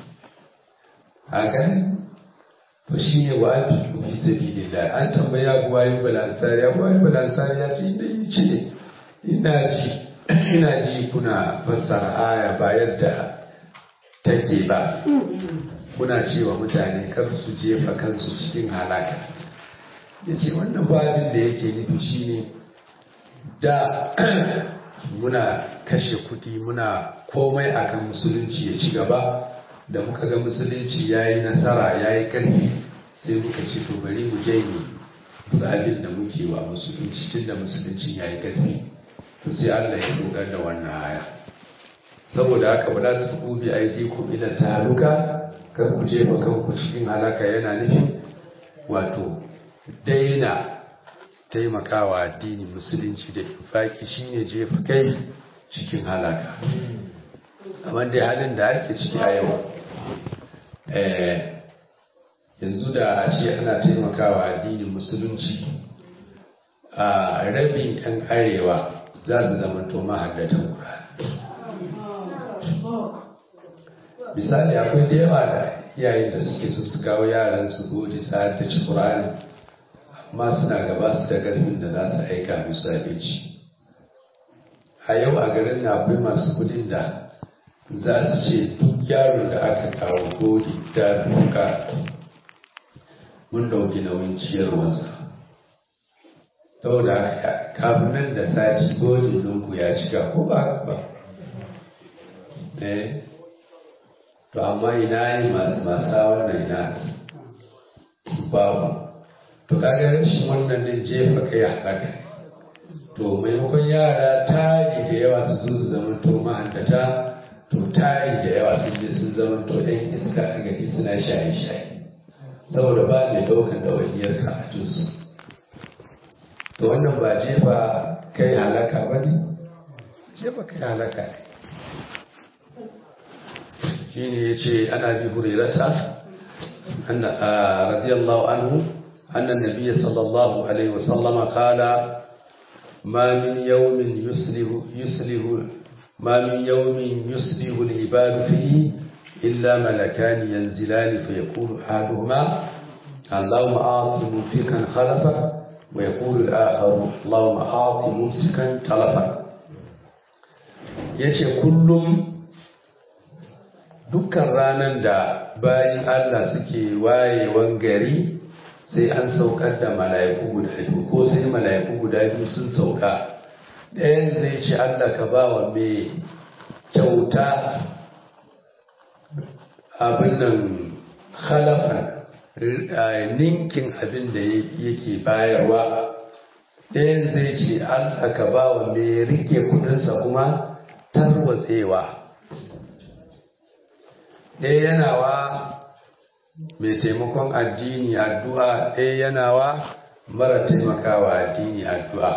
haka ne to shi ne wa ake fi sabilillah an tambaya abu wayo balansari abu wayo balansari ya ce ina yi ce ina ji ina ji kuna fassara aya ba yadda take ba kuna cewa mutane kar su jefa kansu cikin halaka ya ce wannan babin da yake nufi shine da muna kashe kuɗi muna komai akan musulunci ya ci gaba da muka ga musulunci ya yi nasara ya yi ƙarfi sai muka ce to bari mu janye duk abin da muke wa musulunci tun da musulunci ya yi ƙarfi to sai Allah ya dogar da wannan aya saboda haka ba za su ku bi aiki ku ila taruka kar ku jefa kanku cikin halaka yana nufin wato daina taimakawa addini musulunci da infaki shine jefa kai cikin halaka amma dai halin da ake ciki a yau yanzu da a ce ana taimakawa addinin musulunci a rabin yan arewa za su zama to mahaddatan misali akwai da yawa da iyayen da suke so su kawo yaran su gode su haddace Qur'ani amma suna gaba su da karfin da za su aika musu abinci a yau a garin na akwai masu kudin da za su ce duk yaro da aka kawo gode da duka mun dauki nauyin ciyarwarsa saboda kafin nan da sati gode ɗinku ya cika ko ba ba eh to amma ina ne masu masa wannan ina babu to kaga rashin wannan din jefa kai a haka to maimakon yara tari da yawa su zo su zama to mahaddata to tari da yawa sun je sun zama to ɗan iska a gari suna shaye-shaye saboda ba mai ɗaukan ɗawainiyar karatunsu to wannan ba jefa kai halaka ba ne jefa kai halaka ne shine yace ana bi hurairata anna radiyallahu anhu anna nabiyya sallallahu alaihi wasallam qala ma min yawmin yuslihu yuslihu ma min yawmin yuslihu al-ibad fihi illa malakan yanzilani fa yaqulu ahaduhuma اللهم أعط ممسكا خلفا ويقول الآخر اللهم أعط ممسكا تلفا yace kullum dukkan ranar da bayan Allah suke wayewan gari sai an saukar da mala'iku guda biyu ko sai mala'iku guda biyu sun sauka ɗayan zai ce Allah ka ba wa mai kyauta abin nan khalafa ninkin abin da yake bayarwa ɗayan zai ce Allah ka ba wa mai rike kudinsa kuma tarwatsewa ɗaya yanawa mai taimakon addini addu'a ɗaya yanawa mara taimakawa addini addu'a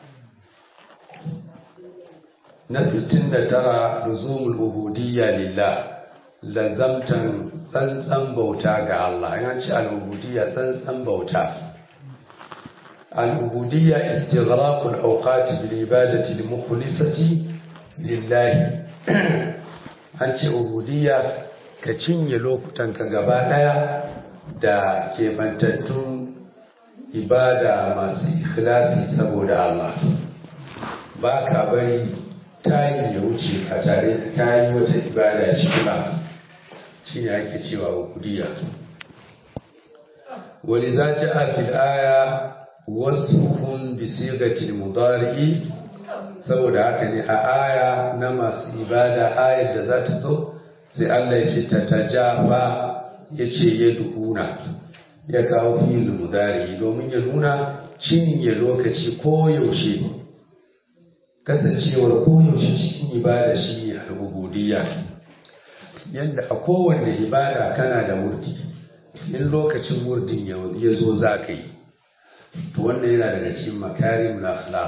na 69 luzumul ubudiyya lillah lazamtan tsantsan bauta ga Allah yana ce al'ubudiyya tsantsan bauta al'ubudiyya istighraqul awqati bil ibadati al mukhlisati lillahi an ce ubudiyya ka cinye lokutanka gaba ɗaya da kebantattun ibada masu ikhlasi saboda Allah ba ka bari tayi ya wuce a tare da kayi wata ibada shi ba shi ne ake cewa ubudiya ولذا جاء في الآية وصفهم بصيغة المضارع saboda haka ne a aya na masu ibada ayar da za ta zo sai Allah ya ce ta tajafa ya ce ya duhuna ya kawo fil mudari domin ya nuna cinye lokaci ko yaushe kasancewar ko yaushe cikin ibada shi ne al-ubudiyya yadda a kowanne ibada kana da wurdi in lokacin wurdin ya zo za ka yi to wannan yana daga cikin makarim na akhlaq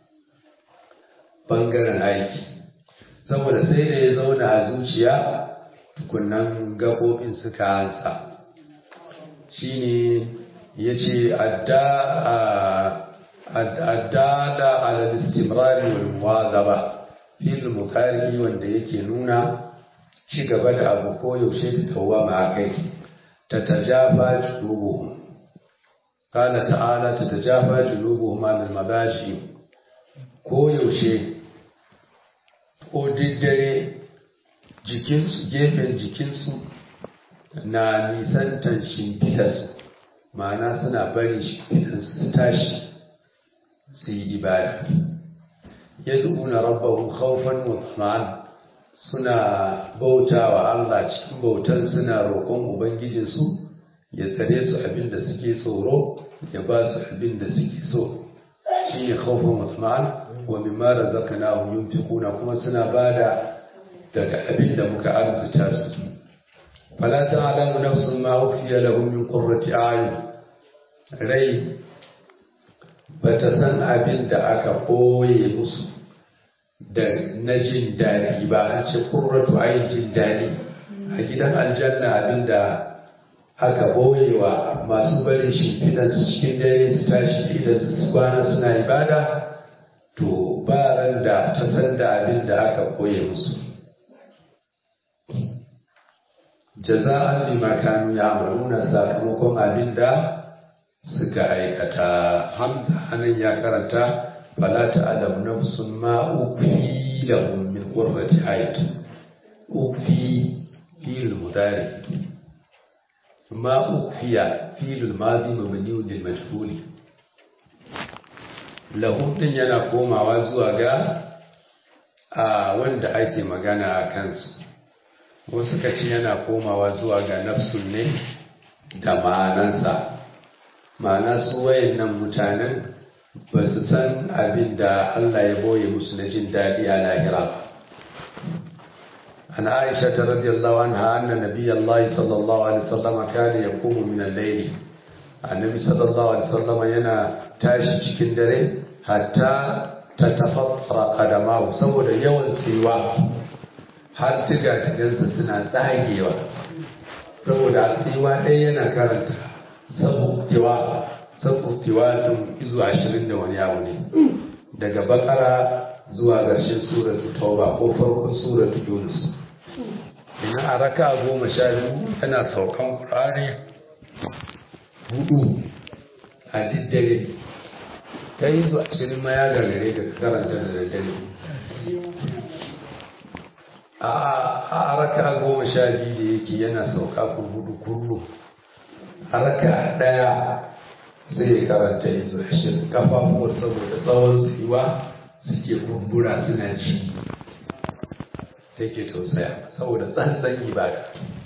bangaren aiki saboda sai da ya zauna a zuciya tukunan gaɓoɓin suka hansa shine ya ce addada ala istimrari wal muwazaba fil mukari wanda yake nuna ci gaba da abu ko yaushe da tawama a kai ta tajafa junubuhum qala ta'ala ta tajafa junubuhum an al-mabashi ko yaushe ko diddare jikinsu gefen jikinsu na nisantan shimfidarsu ma'ana suna barin shimfidarsu su tashi su yi ibada ya na rabbahum khawfan wa tama'an suna bauta wa Allah cikin bautan suna roƙon ubangijinsu ya tsare su abin da suke tsoro ya ba su abin da suke so shi ne khawfan wa tama'an wa mimma razaqnahum yunfiquna kuma suna bada daga abin da muka arzuta su fala ta'lamu nafsun ma ukhfiya lahum min qurrati a'yun rai bata san abin da aka koye musu da na jin daɗi ba an ce qurratu a'yun jin daɗi a gidan aljanna abin da aka boyewa masu barin shimfidan su cikin dare su tashi idan su kwana suna ibada to ba ran da ta san da abin da aka koye musu jaza'an bima kanu ya'maluna sakamakon abin da suka aikata hamza anan ya karanta fala ta'lam nafsun ma ukfi lahum min qurrati ayat ukfi fil mudari ma ukfiya fil madi mabni lil majhul lahum din yana komawa zuwa ga a wanda ake magana a kansu wasu ka ce yana komawa zuwa ga nafsun ne da ma'anansa ma'ana su wayannan mutanen ba su san abin da Allah ya boye musu na jin daɗi a lahira ba an aisha ta radiyallahu anha anna nabiyallahi sallallahu alaihi wasallam kana yaqumu min al-layl annabi sallallahu alaihi wasallam yana tashi cikin dare hatta ta tafaffara qadamahu saboda yawan tsiwa har tiga-tigansa suna tsagewa saboda tsiwa ɗaya yana karanta sabuktiwa sabuktiwa tun izu ashirin da wani abu ne daga bakara zuwa ƙarshen suratu tauba ko farkon suratu yunus ina a raka goma sha biyu yana saukan ƙurare hudu a diddare ta yi zuwa ashirin ma ya gagare da karanta da daddare a raka goma sha biyu da yake yana sauka kurhudu kurlu a raka daya zai karanta yanzu ashirin kafafuwar saboda tsawon tsayuwa suke kumbura suna ci take tausaya saboda tsantsan ibada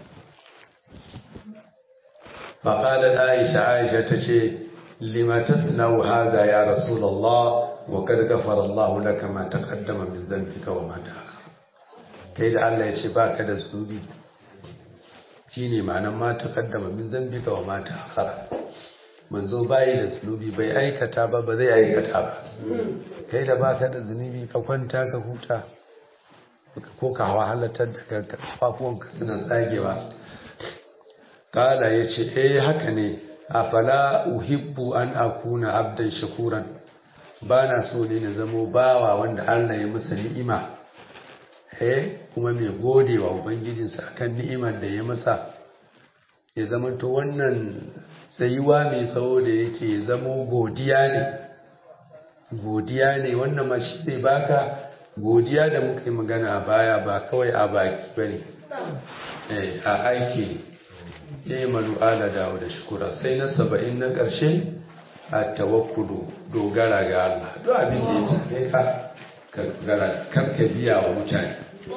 فقالت عائشة عائشة تشي لما تصنع هذا يا رسول الله وقد غفر الله لك ما تقدم من ذنبك وما تأخر kai da Allah ya ce ba ka da zunubi shi ne ma'anar ma ta kaddama min zambika wa ma ta akhara manzo bayi da zunubi bai aikata ba ba zai aikata ba kai da ba ka da zunubi ka kwanta ka huta ko ka wahalatar da kanka kafafuwanka suna tsagewa kala ya ce eh haka ne a fala uhibbu an akuna abdan shakuran ba na so ne na zamo bawa wanda Allah ya masa ni'ima eh kuma mai gode wa ubangijinsa akan ni'imar da ya masa ya zamanto wannan tsayuwa mai tsawo da yake zamo godiya ne godiya ne wannan ma shi zai baka godiya da muka yi magana a baya ba kawai a baki ba ne a aiki ne ya malu ala dawo da shukura sai na saba'in na ƙarshe a tawakkulu dogara ga Allah duk abin da ya same ka ka dogara kar ka biya wa mutane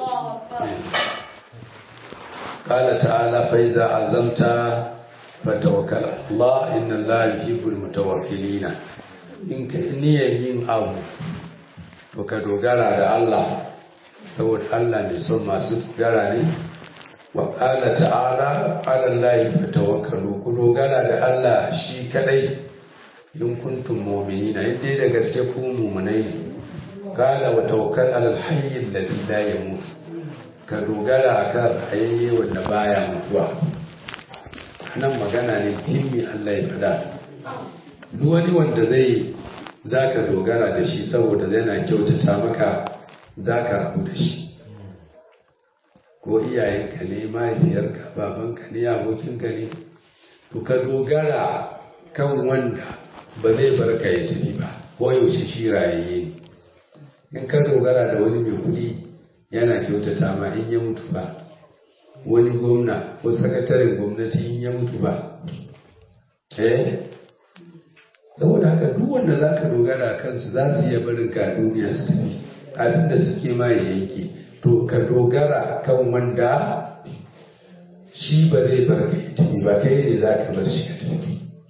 قال تعالى فإذا عزمت فتوكل على الله إن الله يحب المتوكلين in ka niyyar yin abu to ka dogara da Allah saboda Allah mai son masu dogara ne wa qala ta'ala ala Allah fatawakkalu ku dogara da Allah shi kadai in kuntum mu'minina in dai da gaske ku mu'minai ne qala wa tawakkal ala al-hayy alladhi la yamut ka dogara akan hayayye wanda baya mutuwa nan magana ne muhimmi Allah ya fada duk wani wanda zai za ka dogara da shi saboda yana kyautata maka za ka rabu da shi ko iyayenka ne mahaifiyarka babanka ne abokinka ne to ka dogara kan wanda ba zai bar ka ya tafi ba ko yaushe shi rayayye ne in ka dogara da wani mai kuɗi yana kyautata ma in ya mutu ba wani gwamna ko sakataren gwamnati in ya mutu ba eh saboda haka duk wanda za ka dogara kansu za su iya barin ka duniya su tafi abin da suke ma ya yanke to ka dogara kan wanda shi ba zai bar ka ya tafi ba kai ne za ka bar shi ka tafi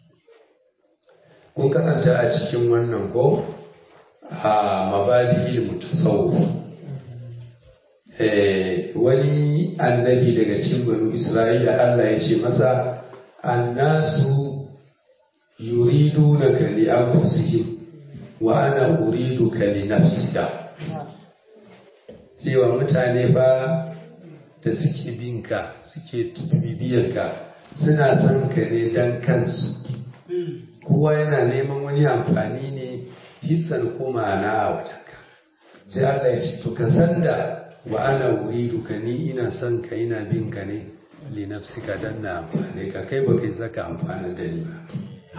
kun karanta a cikin wannan ko a mabadi mutasawuf wani annabi daga cikin banu isra'ila Allah ya ce masa annasu yuridunaka li anfusihim wa ana uriduka li nafsika cewa mutane ba da suke binka suke bibiyarka suna son ka ne dan kansu kowa yana neman wani amfani ne hissan ko ma'ana a wajenka sai Allah ya ce to ka san da wa ana uriduka ni ina son ka ina bin ka ne li nafsika dan na amfane ka kai ba kai zaka amfana da ni ba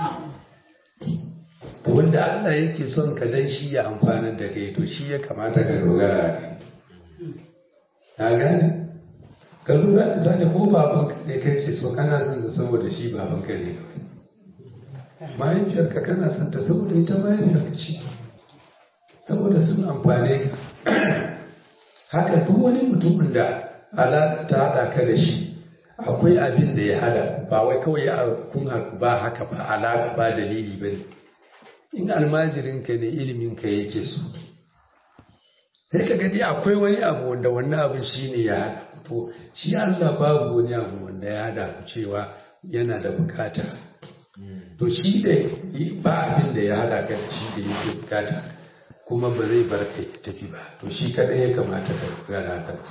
wanda Allah yake son ka dan shi ya amfana da kai to shi ya kamata ka dogara a kai ka gane ka lura da zane ko baban ka ne kai ce so kana son ta saboda shi baban ka ne kawai mahaifiyarka kana son ta saboda ita mahaifiyarka ce saboda sun amfane ka haka duk wani mutumin da alaƙa ta haɗa ka da shi akwai abin da ya hada ba wai kawai ya kun ba haka ba alaƙa ba dalili ba ne in almajirinka ne iliminka yake so sai ka gani akwai wani abu wanda wannan abin shi ne ya hada to shi Allah babu wani abu wanda ya hada ku cewa yana da bukata to shi da ba abin da ya hada ka da shi da yake bukata kuma ba zai bar kai tafi ba to shi kadai ya kamata ka gana kansa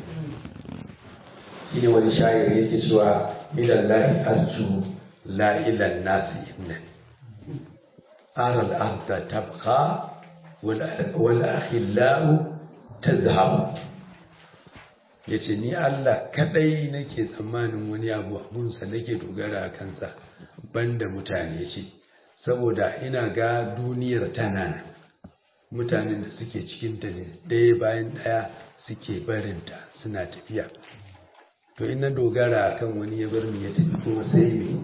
shine wani shayar yake cewa ilan lahi arju la ilan nasi innani ara al-arda tabqa wal akhillau tazhab yace ni Allah kadai nake tsammanin wani abu abunsa nake dogara a kansa banda mutane ce saboda ina ga duniyar tana mutanen da suke cikinta ne ɗaya bayan ɗaya suke barinta suna tafiya to ina dogara kan wani ya bar ni ya tafi kuma sai me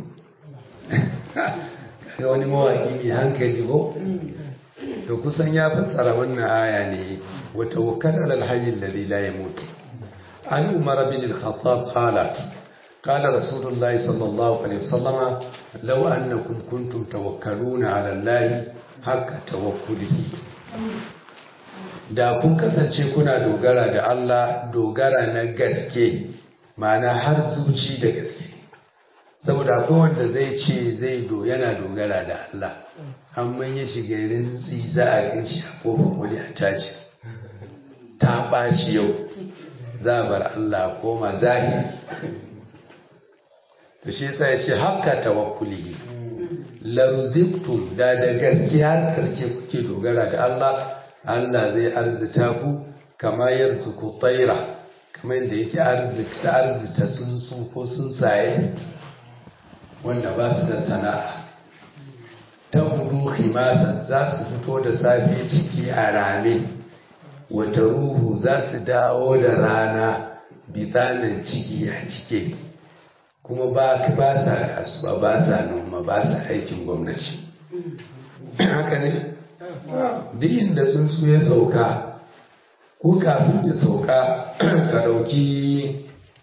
kaga wani mawaki mai hankali ko to kusan ya fassara wannan aya ne wa tawakkal ala alhayy alladhi la yamut an umar bin al-khattab qala قال رسول الله صلى الله عليه وسلم لو أنكم كنتم توكلون على الله حق توكله da kun kasance kuna dogara da Allah dogara na gaske ma'ana har zuci da gaske saboda akwai wanda zai ce zai do yana dogara da Allah amma ya shiga rintsi za a gan shi a kofar wani a tashi ta ɓaci yau za a bar Allah koma zahiri to shi yasa ya ce haka tawakkuli laruziktum da da gaske har karshe kuke dogara da Allah Allah zai arzita ku kama yarzuku tsaira kamar yadda yake arzikta arzita tsuntsu ko tsuntsaye wanda ba su da sana'a ta hudu himasan za su fito da safe ciki a rame wata ruhu za su dawo da rana bitsanin ciki a cike kuma ba ba sa kasuwa ba sa noma ba sa aikin gwamnati haka ne duk inda sun su ya sauka ko kafin ya sauka ka ɗauki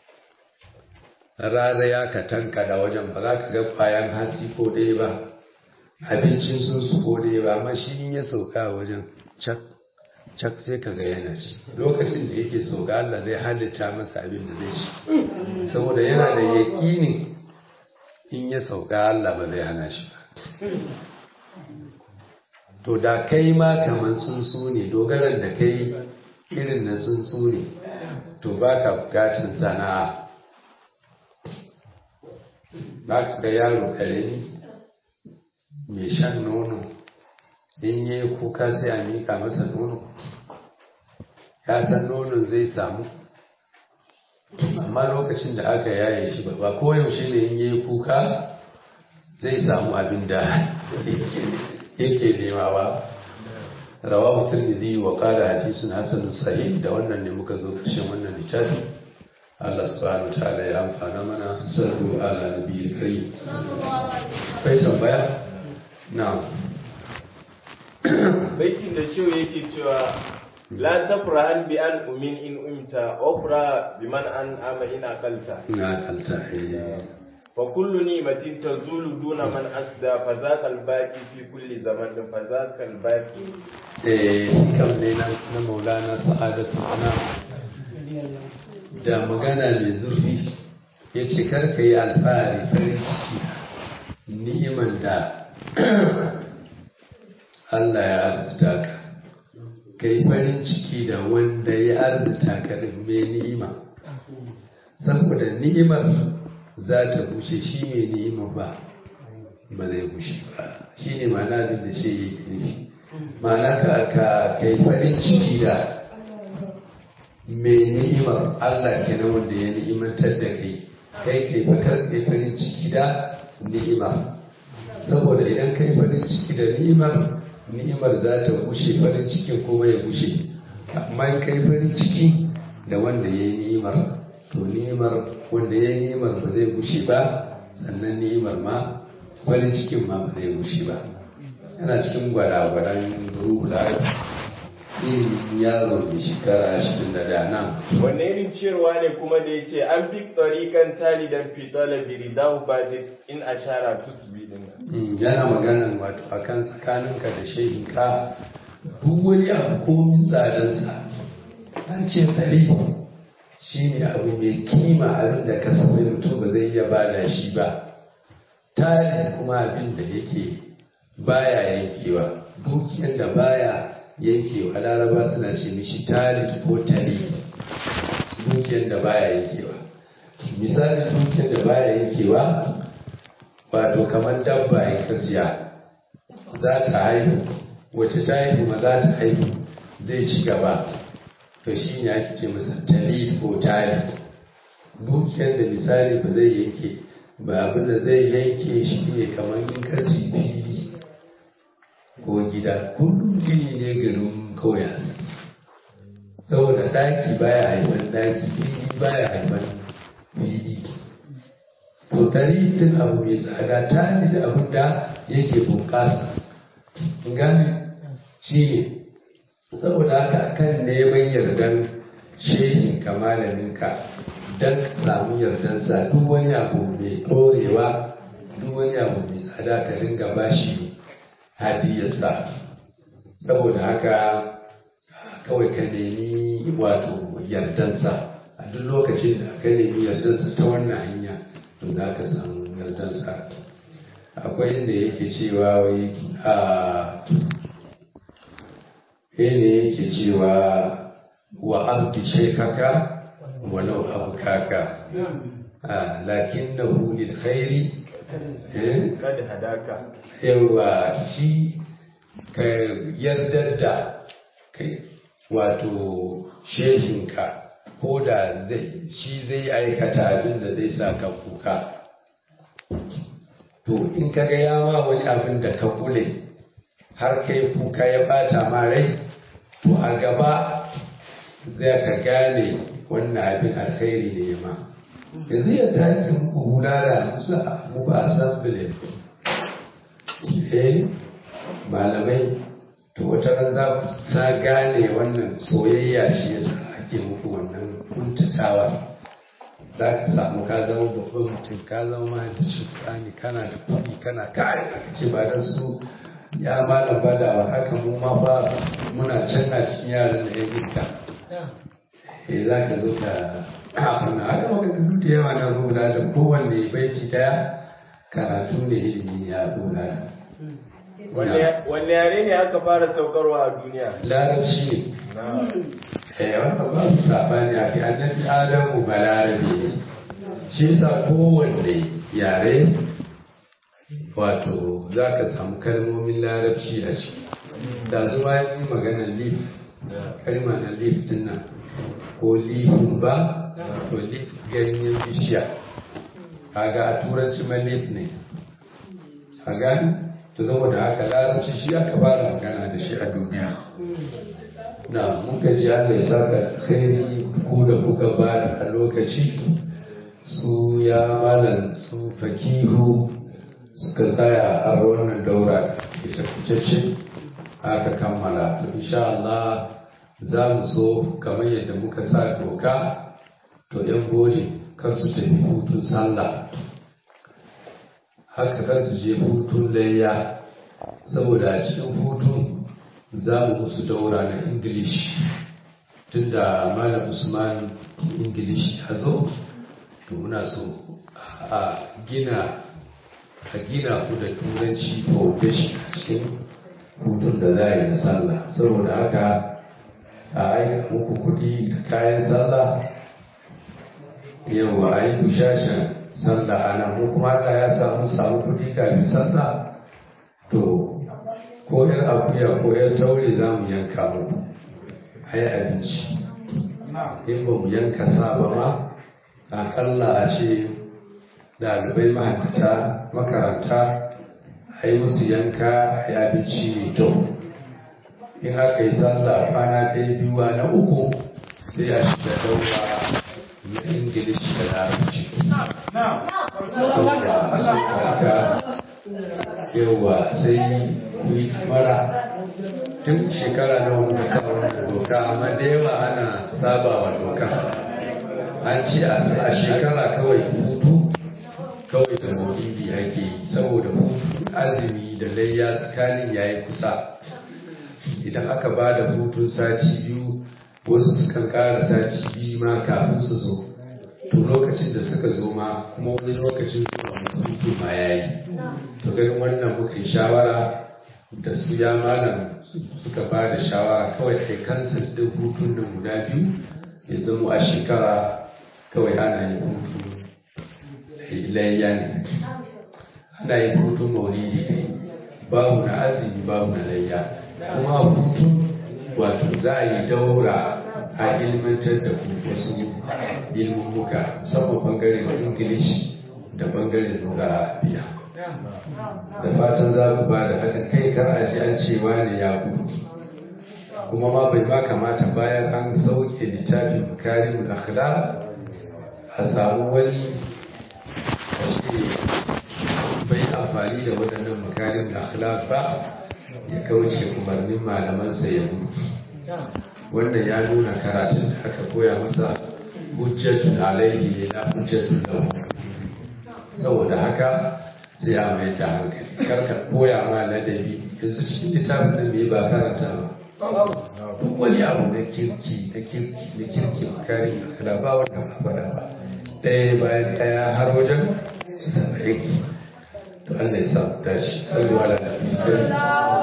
raraya ka tanka da wajen ba za ka ga kwayan hatsi ko ɗaya ba abincin sun su ko ɗaya ba amma shi in ya sauka wajen cak cak sai ka ga yana ci lokacin da yake sauka Allah zai halitta masa abin da zai ci saboda yana da yaƙini in ya sauka Allah ba zai hana shi ba to da kai ma kamar tsuntsu ne dogaran da kai irin na tsuntsu ne to ba ka bukatun sana'a ba ka ga yaro karami mai shan nono in yi kuka sai a mika masa nono ya san nonon zai samu amma lokacin da aka yaye shi ba ba koyaushe ne in yi kuka zai samu abin da yake nema ba rawahu tirmidhi wa qala hadithun hasanun sahih da wannan ne muka zo karshen wannan littafi Allah subhanahu ta'ala ya amfana mana sallu ala nabiyil karim kai tambaya na'am baitin da shehu yake cewa la tafrahan bi an umin in umta ofra bi man an ama in aqalta na kalta fa kullu ni'matin tazulu duna man asda fa zaqa al-baqi fi kulli zaman fa zaqa al-baqi eh kam ne na na maulana sa'adatu ana da magana mai zurfi ya ce karka yi alfahari farin ciki ni'iman da Allah ya arzuta ka ka yi farin ciki da wanda ya arzuta ka din mai ni'ima saboda ni'imar za ta bushe shi mai ni'ima ba ba zai bushe ba shi ne ma'ana abin da shi yake nufi ma'ana ka ka kai farin ciki da mai ni'imar Allah kenan wanda ya ni'imantar da kai kai kai fakar kai farin ciki da ni'ima saboda idan kai farin ciki da ni'imar ni'imar za ta gushe farin cikin kuma ya gushe amma in kai farin ciki da wanda ya yi ni'imar to ni'imar wanda ya yi ni'imar ba zai gushe ba sannan ni'imar ma farin cikin ma ba zai gushe ba yana cikin gwada-gwadan ruhula ilimin yaro da shekara ashirin da da nan wanne irin ciyarwa ne kuma da yace an fi tsarikan talidan fi talabi ridahu badi in ashara tusbi din nan yana maganan wato akan tsakaninka da shehinka duk wani abu komin tsadansa an ce tsari shi ne abu mai kima abin da ka sami mutum ba zai iya bada shi ba tari kuma abin da yake baya yankewa dukiyar da baya yankewa laraba suna ce mishi talit ko tari dukiyar da baya yankewa misalin dukiyar da baya yankewa wato kamar dabba ya kasiya za ta haihu wacce ta haihu ma za ta haihu zai ci gaba to shi ne ake ce masa talit ko talit dukiyar da misali ba zai yanke ba abin da zai yanke shi ne kamar in ka fili ko gida kullum gini ne garin kauya saboda daki baya haifan daki fili baya haifan fili to tarihin abu mai tsada ta ne da abin da yake bunƙasa gane shi ne saboda haka kan neman yardan shehin kamalaminka don ka samu yardansa duk wani abu mai ɗorewa duk wani abu mai tsada ka ringa bashi hadiyarsa saboda haka kawai ka nemi wato yardansa a duk lokacin da ka nemi yardansa ta wannan hanya to za ka samu yardansa akwai inda yake cewa wai a ne yake cewa wa abdi shekaka walau abu kaka lakin na hulil khairi kada hadaka yawa shi ka yardar da kai wato shehinka ko da shi zai aikata abin da zai sa ka kuka to in ka ga ya ma wani abin da ka kule har kai kuka ya bata ma rai to a gaba zai ka gane wannan abin alkhairi ne ma yanzu yadda ake muku hula da musu mu ba a san bilin eh malamai to wata ran za ku ta gane wannan soyayya shi yasa ake muku wannan kuntatawa za ka samu ka zama babban mutum ka zama mahaifici tsani kana da kuɗi kana kare aka ce ba don su ya malam ba da haka mu ma ba muna can a cikin yaran da ya gita eh za ka zo ka abin haka maka duk da yawa na rubuta da kowanne baiti daya karatu ne ilimi ya rubuta Wanne yare ne aka fara saukarwa a duniya? larabci ne eh wannan ba su sabani a kai annabi adamu ba larabi ne shi yasa kowanne yare wato za ka samu kalmomin larabci a ciki da zuwa yi maganar lif kalma na lif din nan ko lifin ba to lif ganyen bishiya kaga a turanci ma lif ne a gani to saboda haka larabci shi aka fara magana da shi a duniya na muka ji Allah ya saka khairi ku da kuka ba a lokaci su ya malam su fakihu suka tsaya a wannan daura ita kucece aka kammala to insha Allah za mu so kamar yadda muka sa doka to yan gode kar su tafi hutun sallah haka kar su je hutun layya saboda a cikin hutun za mu musu daura na English tunda Malam Usman English ya zo to muna so a gina a gina ku da turanci foundation a cikin hutun da za a yi na sallah saboda haka a aika muku kuɗi da kayan sallah yau a yi bushashen sallah a nan mu kuma Allah ya samu samu kuɗi kafin sallah to ko yar akuya ko yar taure za mu yanka muku a yi abinci in ba mu yanka sa ba ma akalla a ce ɗalibai mahaifata makaranta a yi musu yanka a yi abinci mai kyau in aka yi sallah kwana ɗaya biyu na uku sai a shiga daura na ingilishi da larabci yawa sai yi mara tun shekara na wani kawo doka amma da yawa ana saba wa doka an ce a shekara kawai hutu kawai da maulidi ake yi saboda hutu azumi da layya tsakanin yayi kusa idan aka ba da hutun sati biyu wasu sukan kara sati biyu ma kafin su zo to lokacin da suka zo ma kuma wani lokacin zuwa hutu ma ya yi to ganin wannan muka yi shawara da su ya malam suka ba da shawara kawai kai kansa din hutun nan guda biyu ya zama a shekara kawai ana yin hutu layya ne ana yin hutun maulidi ne babu na azumi babu na layya kuma hutu wato za a yi daura a ilmantar da ku wasu ilmummuka musamman bangaren ingilishi da bangaren lura biya da fatan za ku ba da haɗin kai kar a ji an cewa ne ya gudu kuma ma bai ba kamata bayan an sauke littafin bukarin akhlaq a samu wani a ce bai amfani da waɗannan bukarin akhlaq ba ya kauce umarnin malamansa ya gudu wannan ya nuna karatun da aka koya masa hujjatun alaihi ne na hujjatun lahu saboda haka sai a mai da hankali kar ka koya ma ladabi yanzu cikin littafin nan bai ba karanta ba duk wani abu na kirki na kirki na kirki kare kana ba wanda ba faɗa ba ɗaya bayan ɗaya har wajen saba'in to Allah ya sa mu tashi sallu ala nabi